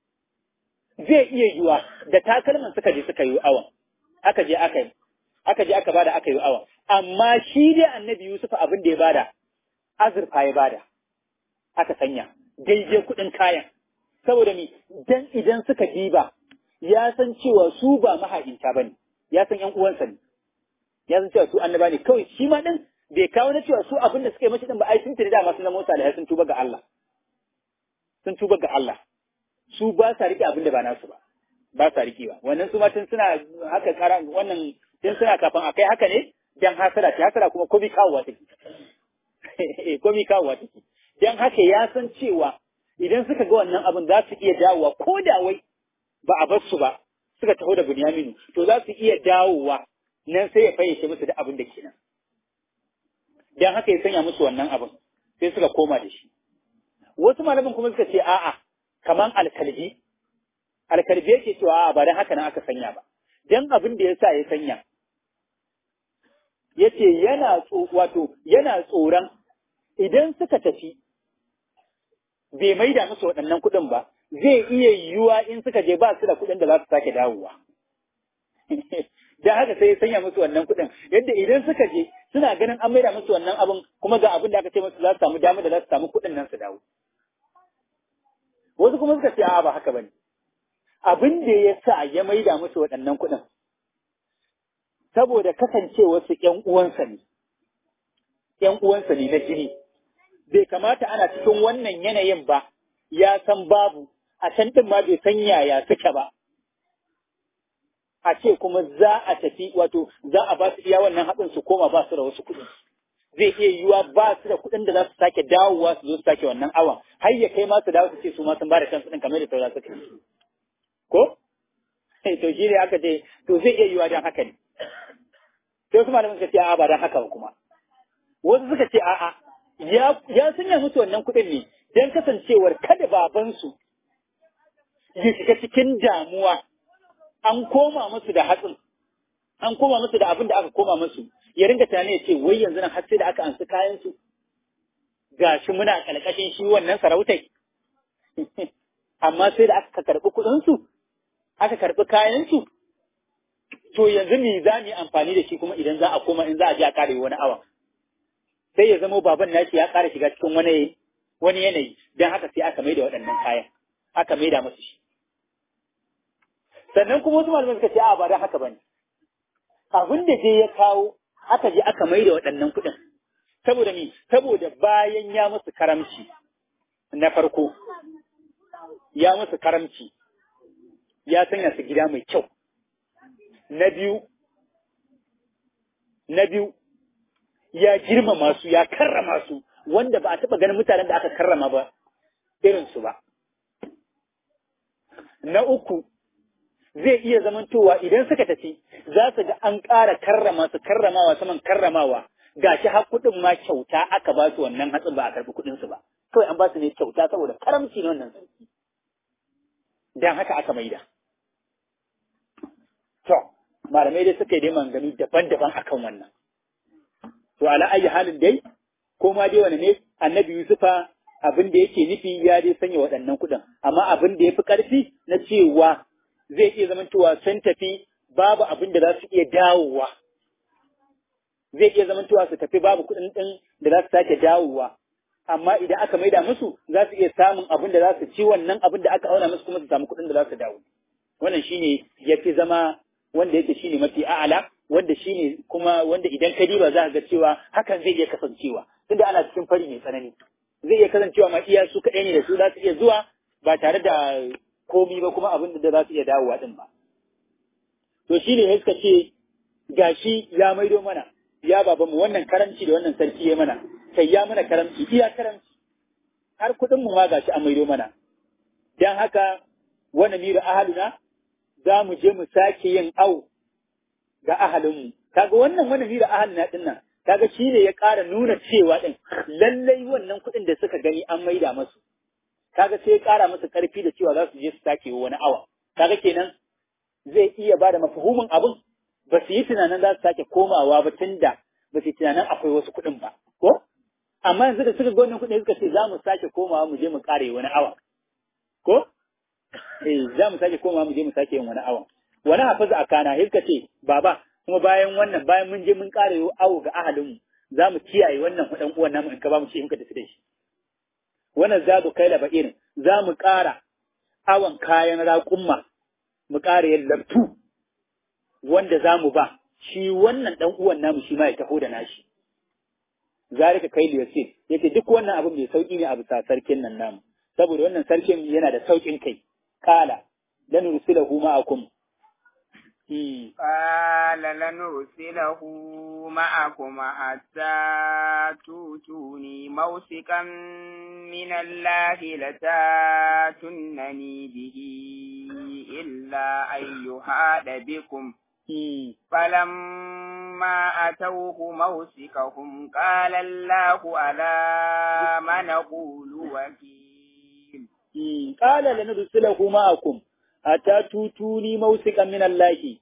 zai iya yiwa da takalman suka je suka yi awon aka je aka yi aka je aka bada aka yi awon amma shi dai annabi Yusuf abin da ya bada azurfa ya bada aka sanya daidai kuɗin kayan saboda mi dan idan suka diba ya san cewa su ba maha'inta bane ya san ƴan uwansa ne ya san cewa su annaba ne kawai shi ma din bai kawo na cewa su abin da suka yi mashi din ba ai sun tuni da masu zama salihai sun tuba ga Allah sun tuba ga Allah su ba sa rike abin da ba nasu ba ba sa rike ba wannan su ma tun suna haka kara wannan tun suna kafin a kai haka ne dan hasara ce hasara kuma komi kawowa take komi kawowa take dan haka ya san cewa idan suka ga wannan abin za su iya dawowa ko da wai ba a bar su ba suka taho da Bunyaminu to za su iya dawowa nan sai ya fayyace musu da abin da kenan dan haka ya sanya musu wannan abin sai suka koma da shi wasu malamin kuma suka ce a'a kaman alkalbi alkalbi yake cewa a'a ba dan haka nan aka sanya ba dan abin da yasa ya sanya yace yana wato yana tsoron idan suka tafi bai maida musu waɗannan kuɗin ba zai iya yiwuwa in suka je ba su da kuɗin da za su sake dawowa dan haka sai ya sanya musu wannan kuɗin yadda idan suka je suna ganin an maida musu wannan abin kuma ga abin da aka ce musu za su samu damar da za su samu kuɗin nan su dawo wasu kuma suka ce a ba haka bane abin da ya sa ya maida musu waɗannan kuɗin saboda kasancewa su ƴan uwansa ne ƴan uwansa ne na jini bai kamata ana cikin wannan yanayin ba ya san babu a can ɗin ma bai san yaya suke ba a ce kuma za a tafi wato za a ba su iya wannan haɗin su koma ba su da wasu kuɗi zai iya yiwuwa ba su da kuɗin da za su sake dawowa su zo su sake wannan awan har ya kai ma su dawo su ce su ma sun ba da kansu ɗin kamar da saura suka yi ko to shi ne aka ce to zai iya yiwuwa don haka ne sai wasu malamin suka ce a'a ba don haka ba kuma wasu suka ce a'a ya ya sanya musu wannan kuɗin ne don kasancewar kada babansu ya shiga cikin damuwa an koma musu da hatsin an koma musu da abin da aka koma musu ya ringa tunani ya ce wai yanzu nan har sai da aka ansu kayan su gashi muna kalkashin shi wannan sarautai amma sai da aka karɓi kuɗin su aka karɓi kayan su to yanzu me za mu yi amfani da shi kuma idan za a koma in za a je a kare wani awa sai ya zama baban nashi ya ƙara shiga cikin wani wani yanayi don haka sai aka maida waɗannan kayan aka maida musu shi sannan kuma wasu malamai suka ce a ba da haka bane abin da je ya kawo aka je aka mai da waɗannan kuɗin saboda me saboda bayan ya musu karamci na farko ya musu karamci ya sanya su gida mai kyau na biyu na biyu ya girmama su ya karrama su wanda ba a taɓa ganin mutanen da aka karrama ba irinsu ba na uku zai iya zamantowa idan suka tafi za su ga an ƙara karrama su karramawa saman karramawa gashi har kuɗin ma kyauta aka ba su wannan hatsin ba a karɓi kuɗin su ba kawai an ba su ne kyauta saboda karamci ne wannan sarki dan haka aka maida to malamai dai suka yi dai manganu daban-daban akan wannan to ala ayi halin dai ko ma dai wani ne annabi yusufa abin da yake nufi ya dai sanya waɗannan kuɗin amma abin da ya fi ƙarfi na cewa zai iya zamantowa sun tafi babu abin da za su iya dawowa zai iya zamantowa su tafi babu kuɗin ɗin da za su sake dawowa amma idan aka maida musu za su iya samun abin da za su ci wannan abin da aka auna musu kuma su samu kuɗin da za su dawo wannan shine ya fi zama wanda yake shine mafi a'ala wanda shine kuma wanda idan ka diba za ka ga cewa hakan zai iya kasancewa tunda ana cikin fari mai tsanani zai iya kasancewa ma iya su kaɗai ne da su za su iya zuwa ba tare da komi ba kuma abin da za su iya dawowa din ba. To shi ne suka ce gashi ya maido mana ya baba mu wannan karamci da wannan sarki ya mana sai ya mana karamci iya karamci har kuɗin mu ma gashi an maido mana. Dan haka wani mira ahaluna za mu je mu sake yin au ga ahalinmu. Kaga wannan wani mira ahaluna din nan kaga shi ne ya ƙara nuna cewa ɗin lallai wannan kuɗin da suka gani an maida masu kaga sai ya ƙara musu ƙarfi da cewa za su je su sake wani awa kaga kenan zai iya ba da mafahumin abin ba su yi tunanin za su sake komawa ba tun da ba su yi tunanin akwai wasu kuɗin ba ko amma yanzu da suka ga wannan kuɗin suka ce za mu sake komawa mu je mu ƙare wani awa ko eh za mu sake komawa mu je mu sake yin wani awa wani hafiza a kana suka ce baba kuma bayan wannan bayan mun je mun ƙare awo ga ahalinmu za mu kiyaye wannan ɗan uwan namu in ka ba mu ce in ka tafi da shi wannan za mu kai laba irin za mu ƙara awon kayan raƙumma mu ƙara yin labtu wanda za mu ba shi wannan ɗan uwan namu shi ma ya taho da nashi zalika kai liyasir yake duk wannan abin mai sauƙi ne a bisa sarkin nan namu saboda wannan sarkin yana da sauƙin kai kala lan nursilahu ma'akum قال لنرسله معكم حتى توتوني موثقا من الله لتاتونني به إلا أن يحاد بكم فلما أتوه موثقهم قال الله على ما نقول وكيل قال لنرسله معكم حتى توتوني موثقا من الله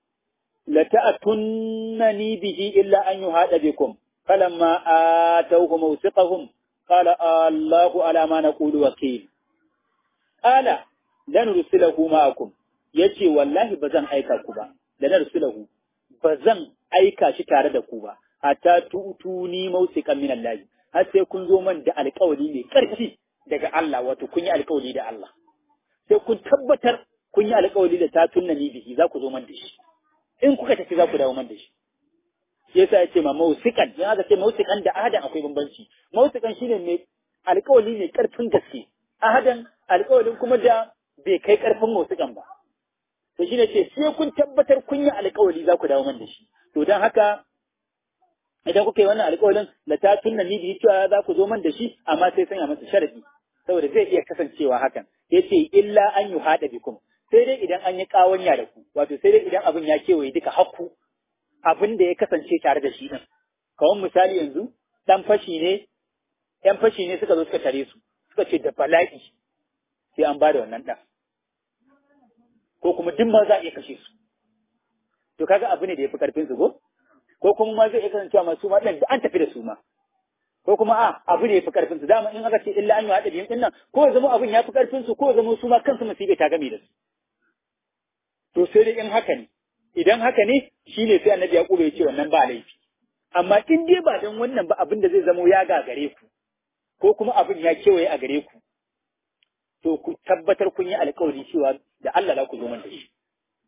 لتأتنني به إلا أن يهاد بكم فلما آتوه موثقهم قال الله على ما نقول وكيل قال لنرسله معكم yace wallahi ba zan aika ku ba da na rasulahu ba zan aika shi tare da ku ba hatta tutuni mausikan min Allah har sai kun zo man da alƙawari mai ƙarfi daga Allah wato kun yi alƙawari da Allah sai kun tabbatar kun yi alƙawari da ta tunna ni bihi za ku zo man da shi in kuka tafi za ku dawo man da shi shi yasa ya ce ma mausikan in aka ce mausikan da ahadan akwai bambanci mausikan shine mai alƙawari mai ƙarfin gaske ahadan alƙawarin kuma da bai kai ƙarfin mausikan ba to shine ce sai kun tabbatar kun yi alƙawari za ku dawo man da shi to don haka idan kuka yi wannan alƙawarin la ta tunna ni bihi cewa za ku zo man da shi amma sai sanya masa sharadi saboda zai iya kasancewa hakan yace illa an yi hada bikum sai dai idan an yi kawanya da ku wato sai dai idan abin ya kewaye duka hakku abin da ya kasance tare da shi din kawai misali yanzu dan fashi ne yan fashi ne suka zo suka tare su suka ce da bala'i sai an bada wannan dan ko kuma duk ma za a iya kashe su to kaga abu ne da ya fi karfin su ko ko kuma ma zai iya kasancewa masu ma dan an tafi da su ma ko kuma a abu ne ya fi karfin su dama in aka ce illa an yi haɗa biyun ɗin nan ko ya zama abin ya fi karfin su ko ya zama su ma kansu musibe ta game da su to sai dai in haka ne idan haka ne shine sai annabi ya ya ce wannan ba laifi amma in dai ba dan wannan ba abin da zai zamo ya gagare ku ko kuma abin ya kewaye a gare ku to ku tabbatar kun yi alkawari cewa da Allah za ku zo man da shi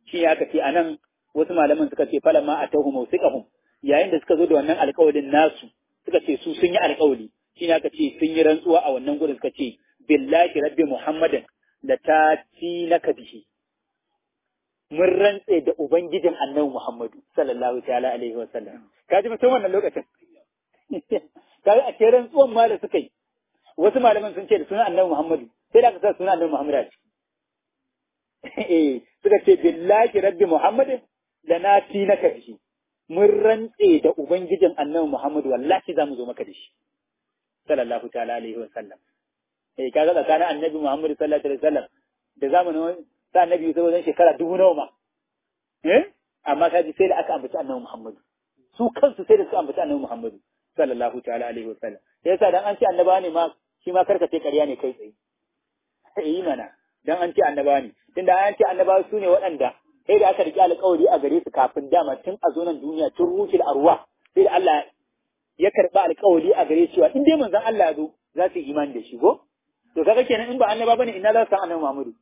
shi aka ce anan wasu malaman suka ce falamma atahu mawsiqahum yayin da suka zo da wannan alƙawarin nasu suka ce su sun yi alƙawari shi aka ce sun yi rantsuwa a wannan gurin suka ce billahi rabbi muhammadin da ta ci na bihi mun rantse da ubangijin annabi muhammadu sallallahu ta'ala alaihi wa sallam ka ji mutum wannan lokacin kaga a ce rantsuwan ma da suka yi wasu malaman sun ce da sunan annabi muhammadu sai da aka sa sunan annabi muhammadu a ciki eh suka ce billahi rabbi muhammadin da na ci na bihi mun rantse da ubangijin annabi muhammadu wallahi za mu zo maka da shi sallallahu ta'ala alaihi wa sallam eh kaga tsakanin annabi Muhammad sallallahu alaihi wasallam da zamanin sa annabi Yusuf wajen shekara dubu nawa ma eh amma kaji sai da aka ambaci annabi Muhammad su kansu sai da suka ambaci annabi Muhammad sallallahu ta'ala alaihi wasallam yasa dan an ce annaba ne ma shi ma karka ce ƙarya ne kai tsaye eh mana dan an ce annaba ne tunda an ce annaba su ne waɗanda sai da aka riƙe alƙawari a gare su kafin dama tun a zonan duniya tun ruhul arwa sai da Allah ya karɓi alƙawari a gare cewa in dai manzon Allah ya zo za su yi imani da shi ko to kaga kenan in ba annaba bane ina za su san annabi Muhammadu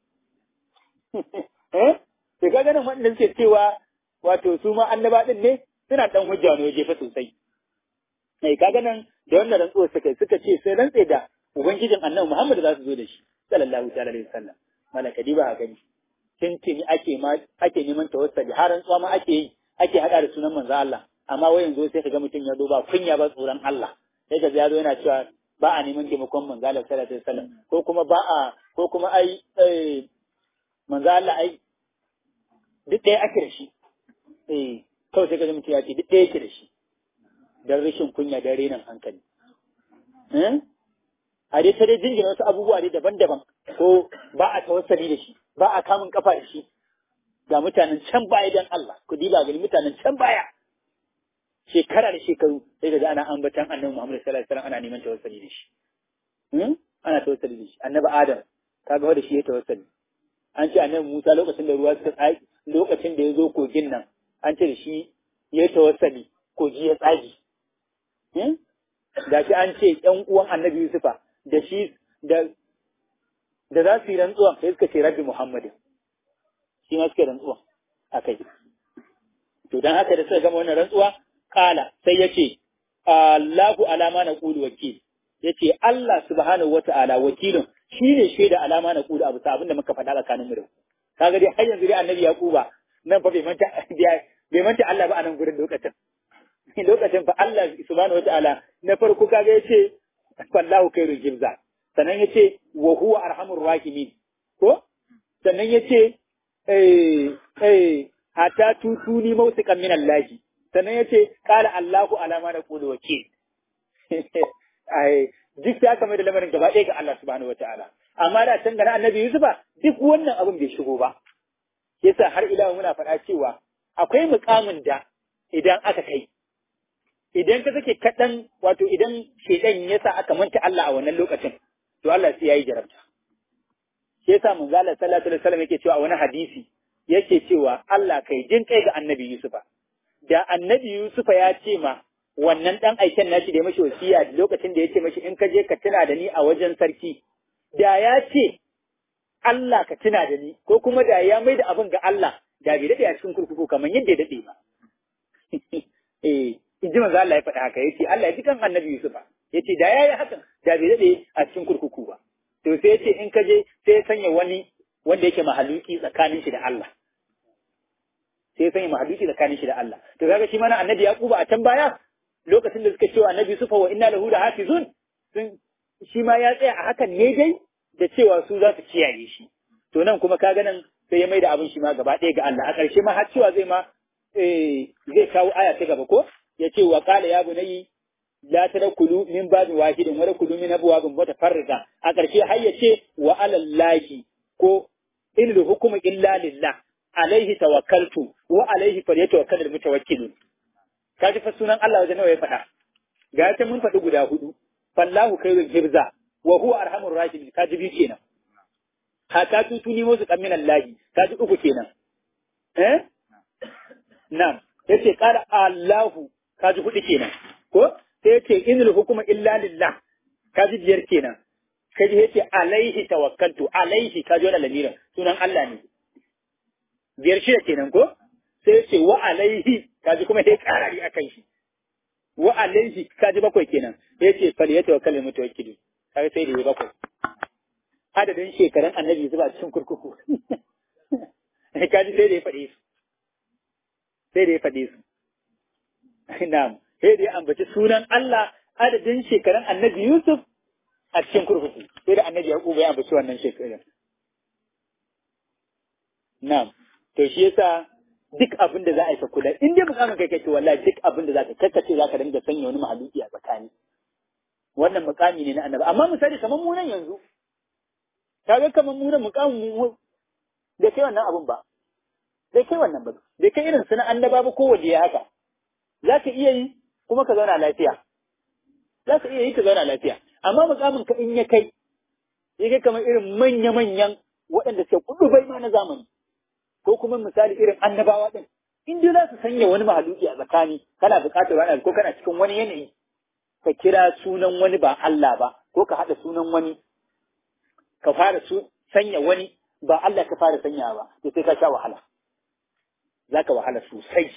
eh to kaga nan wanda suke cewa wato su ma annaba din ne suna dan hujja ne waje fa sosai eh kaga nan da wannan rantsuwar suka suka ce sai rantse da ubangijin annabi Muhammadu za su zo da shi sallallahu ta'ala alaihi wasallam malaka diba a gani tintini ake ma ake neman tawassuli har rantsuwa ma ake yi ake hada da sunan manzo Allah amma wai yanzu sai kaga mutum ya zo ba kunya ba tsoron Allah sai kaga ya zo yana cewa ba a neman taimakon manzo Allah sallallahu alaihi wasallam ko kuma ba a ko kuma ai eh manzo Allah ai duk ɗaya ake da shi eh kawai sai kaga mutum ya ce duk ɗaya yake da shi dan rashin kunya dan renin hankali eh a dai ta dai jingina wasu abubuwa dai daban-daban ko ba a tawassali da shi ba a kamun kafa da shi ga mutanen can baya dan Allah ku diba gani mutanen can baya shekara da shekaru sai ga ana ambatan annabi Muhammad sallallahu alaihi wasallam ana neman tawassali da shi hmm? ana tawassali da shi annabi Adam kaga wanda shi ya tawassali an ce annabi Musa lokacin da ruwa suka tsaki lokacin da ya zo kogin nan an ce da shi ya tawassali kogi ya tsagi hmm? da shi an ce ƴan uwan annabi Yusufa da shi da da za su yi rantsuwan sai suka ce rabbi Muhammadin shi ma suka rantsuwan akai to dan haka da suka gama wannan rantsuwa kala sai ya ce Allahu alama na kulu wakil ya ce Allah subhanahu wata'ala wakilin shi ne shaida alama na kulu abu abin da muka faɗa tsakanin mu da kaga dai har yanzu dai annabi yaquba nan fa bai manta bai manta Allah ba a nan gurin lokacin lokacin fa Allah subhanahu wata'ala na farko kaga yace wallahu khairul jibza sannan yace wa huwa arhamur rahimin ko sannan yace eh eh hatta tutuni mausikan min Allah sannan ya ce ƙala Allahu alama na ƙulu wakil. Duk ya kama da lamarin gaba ɗaya ga Allah subhanahu wa ta'ala. Amma da can gana annabi Yusufa duk wannan abin bai shigo ba. Yasa har ila muna faɗa cewa akwai mukamin da idan aka kai. Idan ka sake kaɗan wato idan shaidan ya sa aka manta Allah a wannan lokacin, to Allah sai ya yi jarabta. Shi yasa mun zala sallallahu alaihi wasallam yake cewa a wani hadisi yake cewa Allah kai jin kai ga annabi Yusufa. da annabi Yusufa ya ce ma wannan ɗan aiken nashi da ya mashi wasiya lokacin da ya ce mashi in ka je ka tuna da ni a wajen sarki, da ya ce Allah ka tuna da ni, ko kuma da ya mai da abin ga Allah, da bai daɗe a cikin kurkuku kamar yadda ya daɗe ba. Eh, in ji manzo Allah ya faɗa haka, ya ce Allah ya ji kan annabi Yusufa, ya ce da ya yi hakan, da bai daɗe a cikin kurkuku ba. To sai ya ce in ka je sai ya sanya wani wanda yake mahaluki tsakanin shi da Allah. sai ya sanya mahaduci tsakanin shi da Allah. To kaga shi mana annabi Yaquba a can baya lokacin da suka cewa annabi Sufa wa inna lahu hafizun sun shi ma ya tsaya a hakan ne dai da cewa su za su kiyaye shi. To nan kuma kaga nan sai ya mai da abin shi ma gaba ɗaya ga Allah. A ƙarshe ma har cewa zai ma zai kawo aya ta gaba ko ya ce wa qala ya bunayyi la tadkhulu min babin wahidin wa tadkhulu min abwabin mutafarriqa a ƙarshe har ya ce wa alallahi ko in hukmu illa lillah alaihi tawakkaltu wa alaihi falyatawakkalul mutawakkilun kaji fa sunan Allah wajen nawa ya faɗa ga ta mun faɗi guda hudu fallahu khairul hibza wa huwa arhamur rahimin kaji biyu kenan haka tutuni musu kamin Allah kaji uku kenan eh na'am yace qala Allahu kaji hudu kenan ko sai yace inul hukuma illa lillah kaji biyar kenan kaji yace alaihi tawakkaltu alaihi kaji wannan lamirin sunan Allah ne biyar shida kenan ko sai ya ce wa alaihi kaji kuma sai karari akan shi wa alaihi kaji bakwai kenan ya ce fal ya tawakkal mutawakkilu kaga sai da ya bakwai adadin shekarun annabi zuba cikin kurkuku kaji sai da ya faɗe su sai da ya faɗe su na'am sai da ya ambaci sunan Allah adadin shekarun annabi Yusuf a cikin kurkuku sai da annabi Yaqub ya ambaci wannan shekarun na'am to shi yasa duk abin da za a yi ka kula in dai mukamin kai kake wallahi duk abin da za ka kakkace za ka dinga sanya wani mahaluki a tsakani wannan mukami ne na annabi amma misali kamar mu nan yanzu kaga kamar mu nan mukamin mu bai kai wannan abun ba bai kai wannan ba bai kai irin suna annaba ba ko waje ya haka za ka iya yi kuma ka zauna lafiya za ka iya yi ka zauna lafiya amma mukamin ka in ya kai ya kai kamar irin manya-manyan waɗanda suke kudu bai ma na zamani ko kuma misali irin annabawa ɗin in dai za su sanya wani mahaluki a tsakani kana buƙatar wani ko kana cikin wani yanayi ka kira sunan wani ba Allah ba ko ka haɗa sunan wani ka fara su sanya wani ba Allah ka fara sanya ba to sai ka sha wahala zaka wahala sosai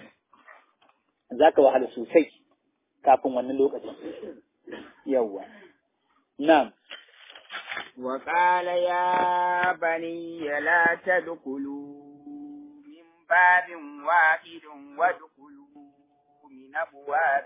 zaka wahala sosai kafin wannan lokacin yawwa na'am وقال يا بني لا تدخلوا من باب واحد وادخلوا من أبواب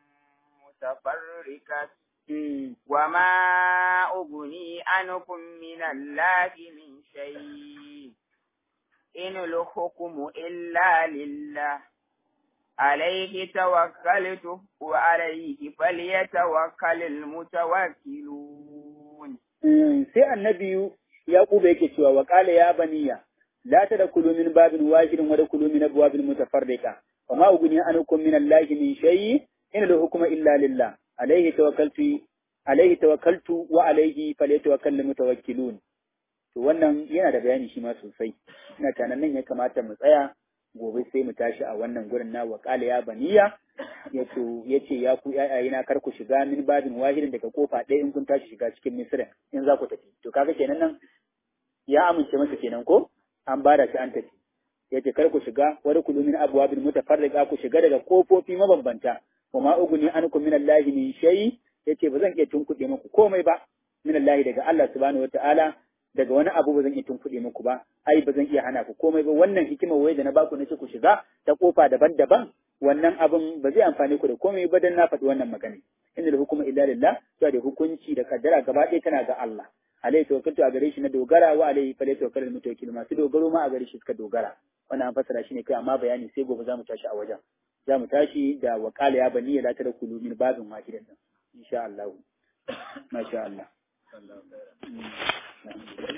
متفرقة وما أغني عنكم من الله من شيء إن الحكم إلا لله عليه توكلت وعليه فليتوكل المتوكلون sai annabi Yaquba yake cewa wa qala ya baniya la tadkhulu min babin wahidin wa tadkhulu min abwabin mutafarriqa wa ma ughni ankum min Allahi min shay'in in al-hukmu illa lillah alayhi tawakkaltu alayhi tawakkaltu wa alayhi falyatawakkal mutawakkilun to wannan yana da bayani shi ma sosai ina tanan nan ya kamata mu tsaya gobe sai mu tashi a wannan gurin na wa qala ya baniya yace yace ya ku na kar ku shiga min babin wahidin daga kofa ɗaya in kun tashi shiga cikin misra in za ku tafi to kaga kenan nan ya amince masa kenan ko an bada shi an tafi yace kar ku shiga wani kulu min abwabin mutafarriqa ku shiga daga kofofi mabambanta wa ma uguni ankum min allahi min shay yace ba zan iya tunkuɗe muku komai ba min allahi daga Allah subhanahu wataala daga wani abu ba zan iya tunkuɗe muku ba ai ba zan iya hana ku komai ba wannan hikimar waye da na baku na ce ku shiga ta kofa daban-daban wannan abin ba zai amfane ku da komai ba dan na faɗi wannan magana inda da hukuma illa lillah to da hukunci da kaddara gaba ɗaya tana ga Allah alaihi tawakkaltu a gare shi na dogara wa alaihi fa tawakkalul mutawakkil masu dogaro ma a gare shi suka dogara wannan an fassara shi ne kai amma bayani sai gobe zamu tashi a wajen zamu tashi da waqala ya bani la tadkhulu min babin wahidan insha Allah masha Allah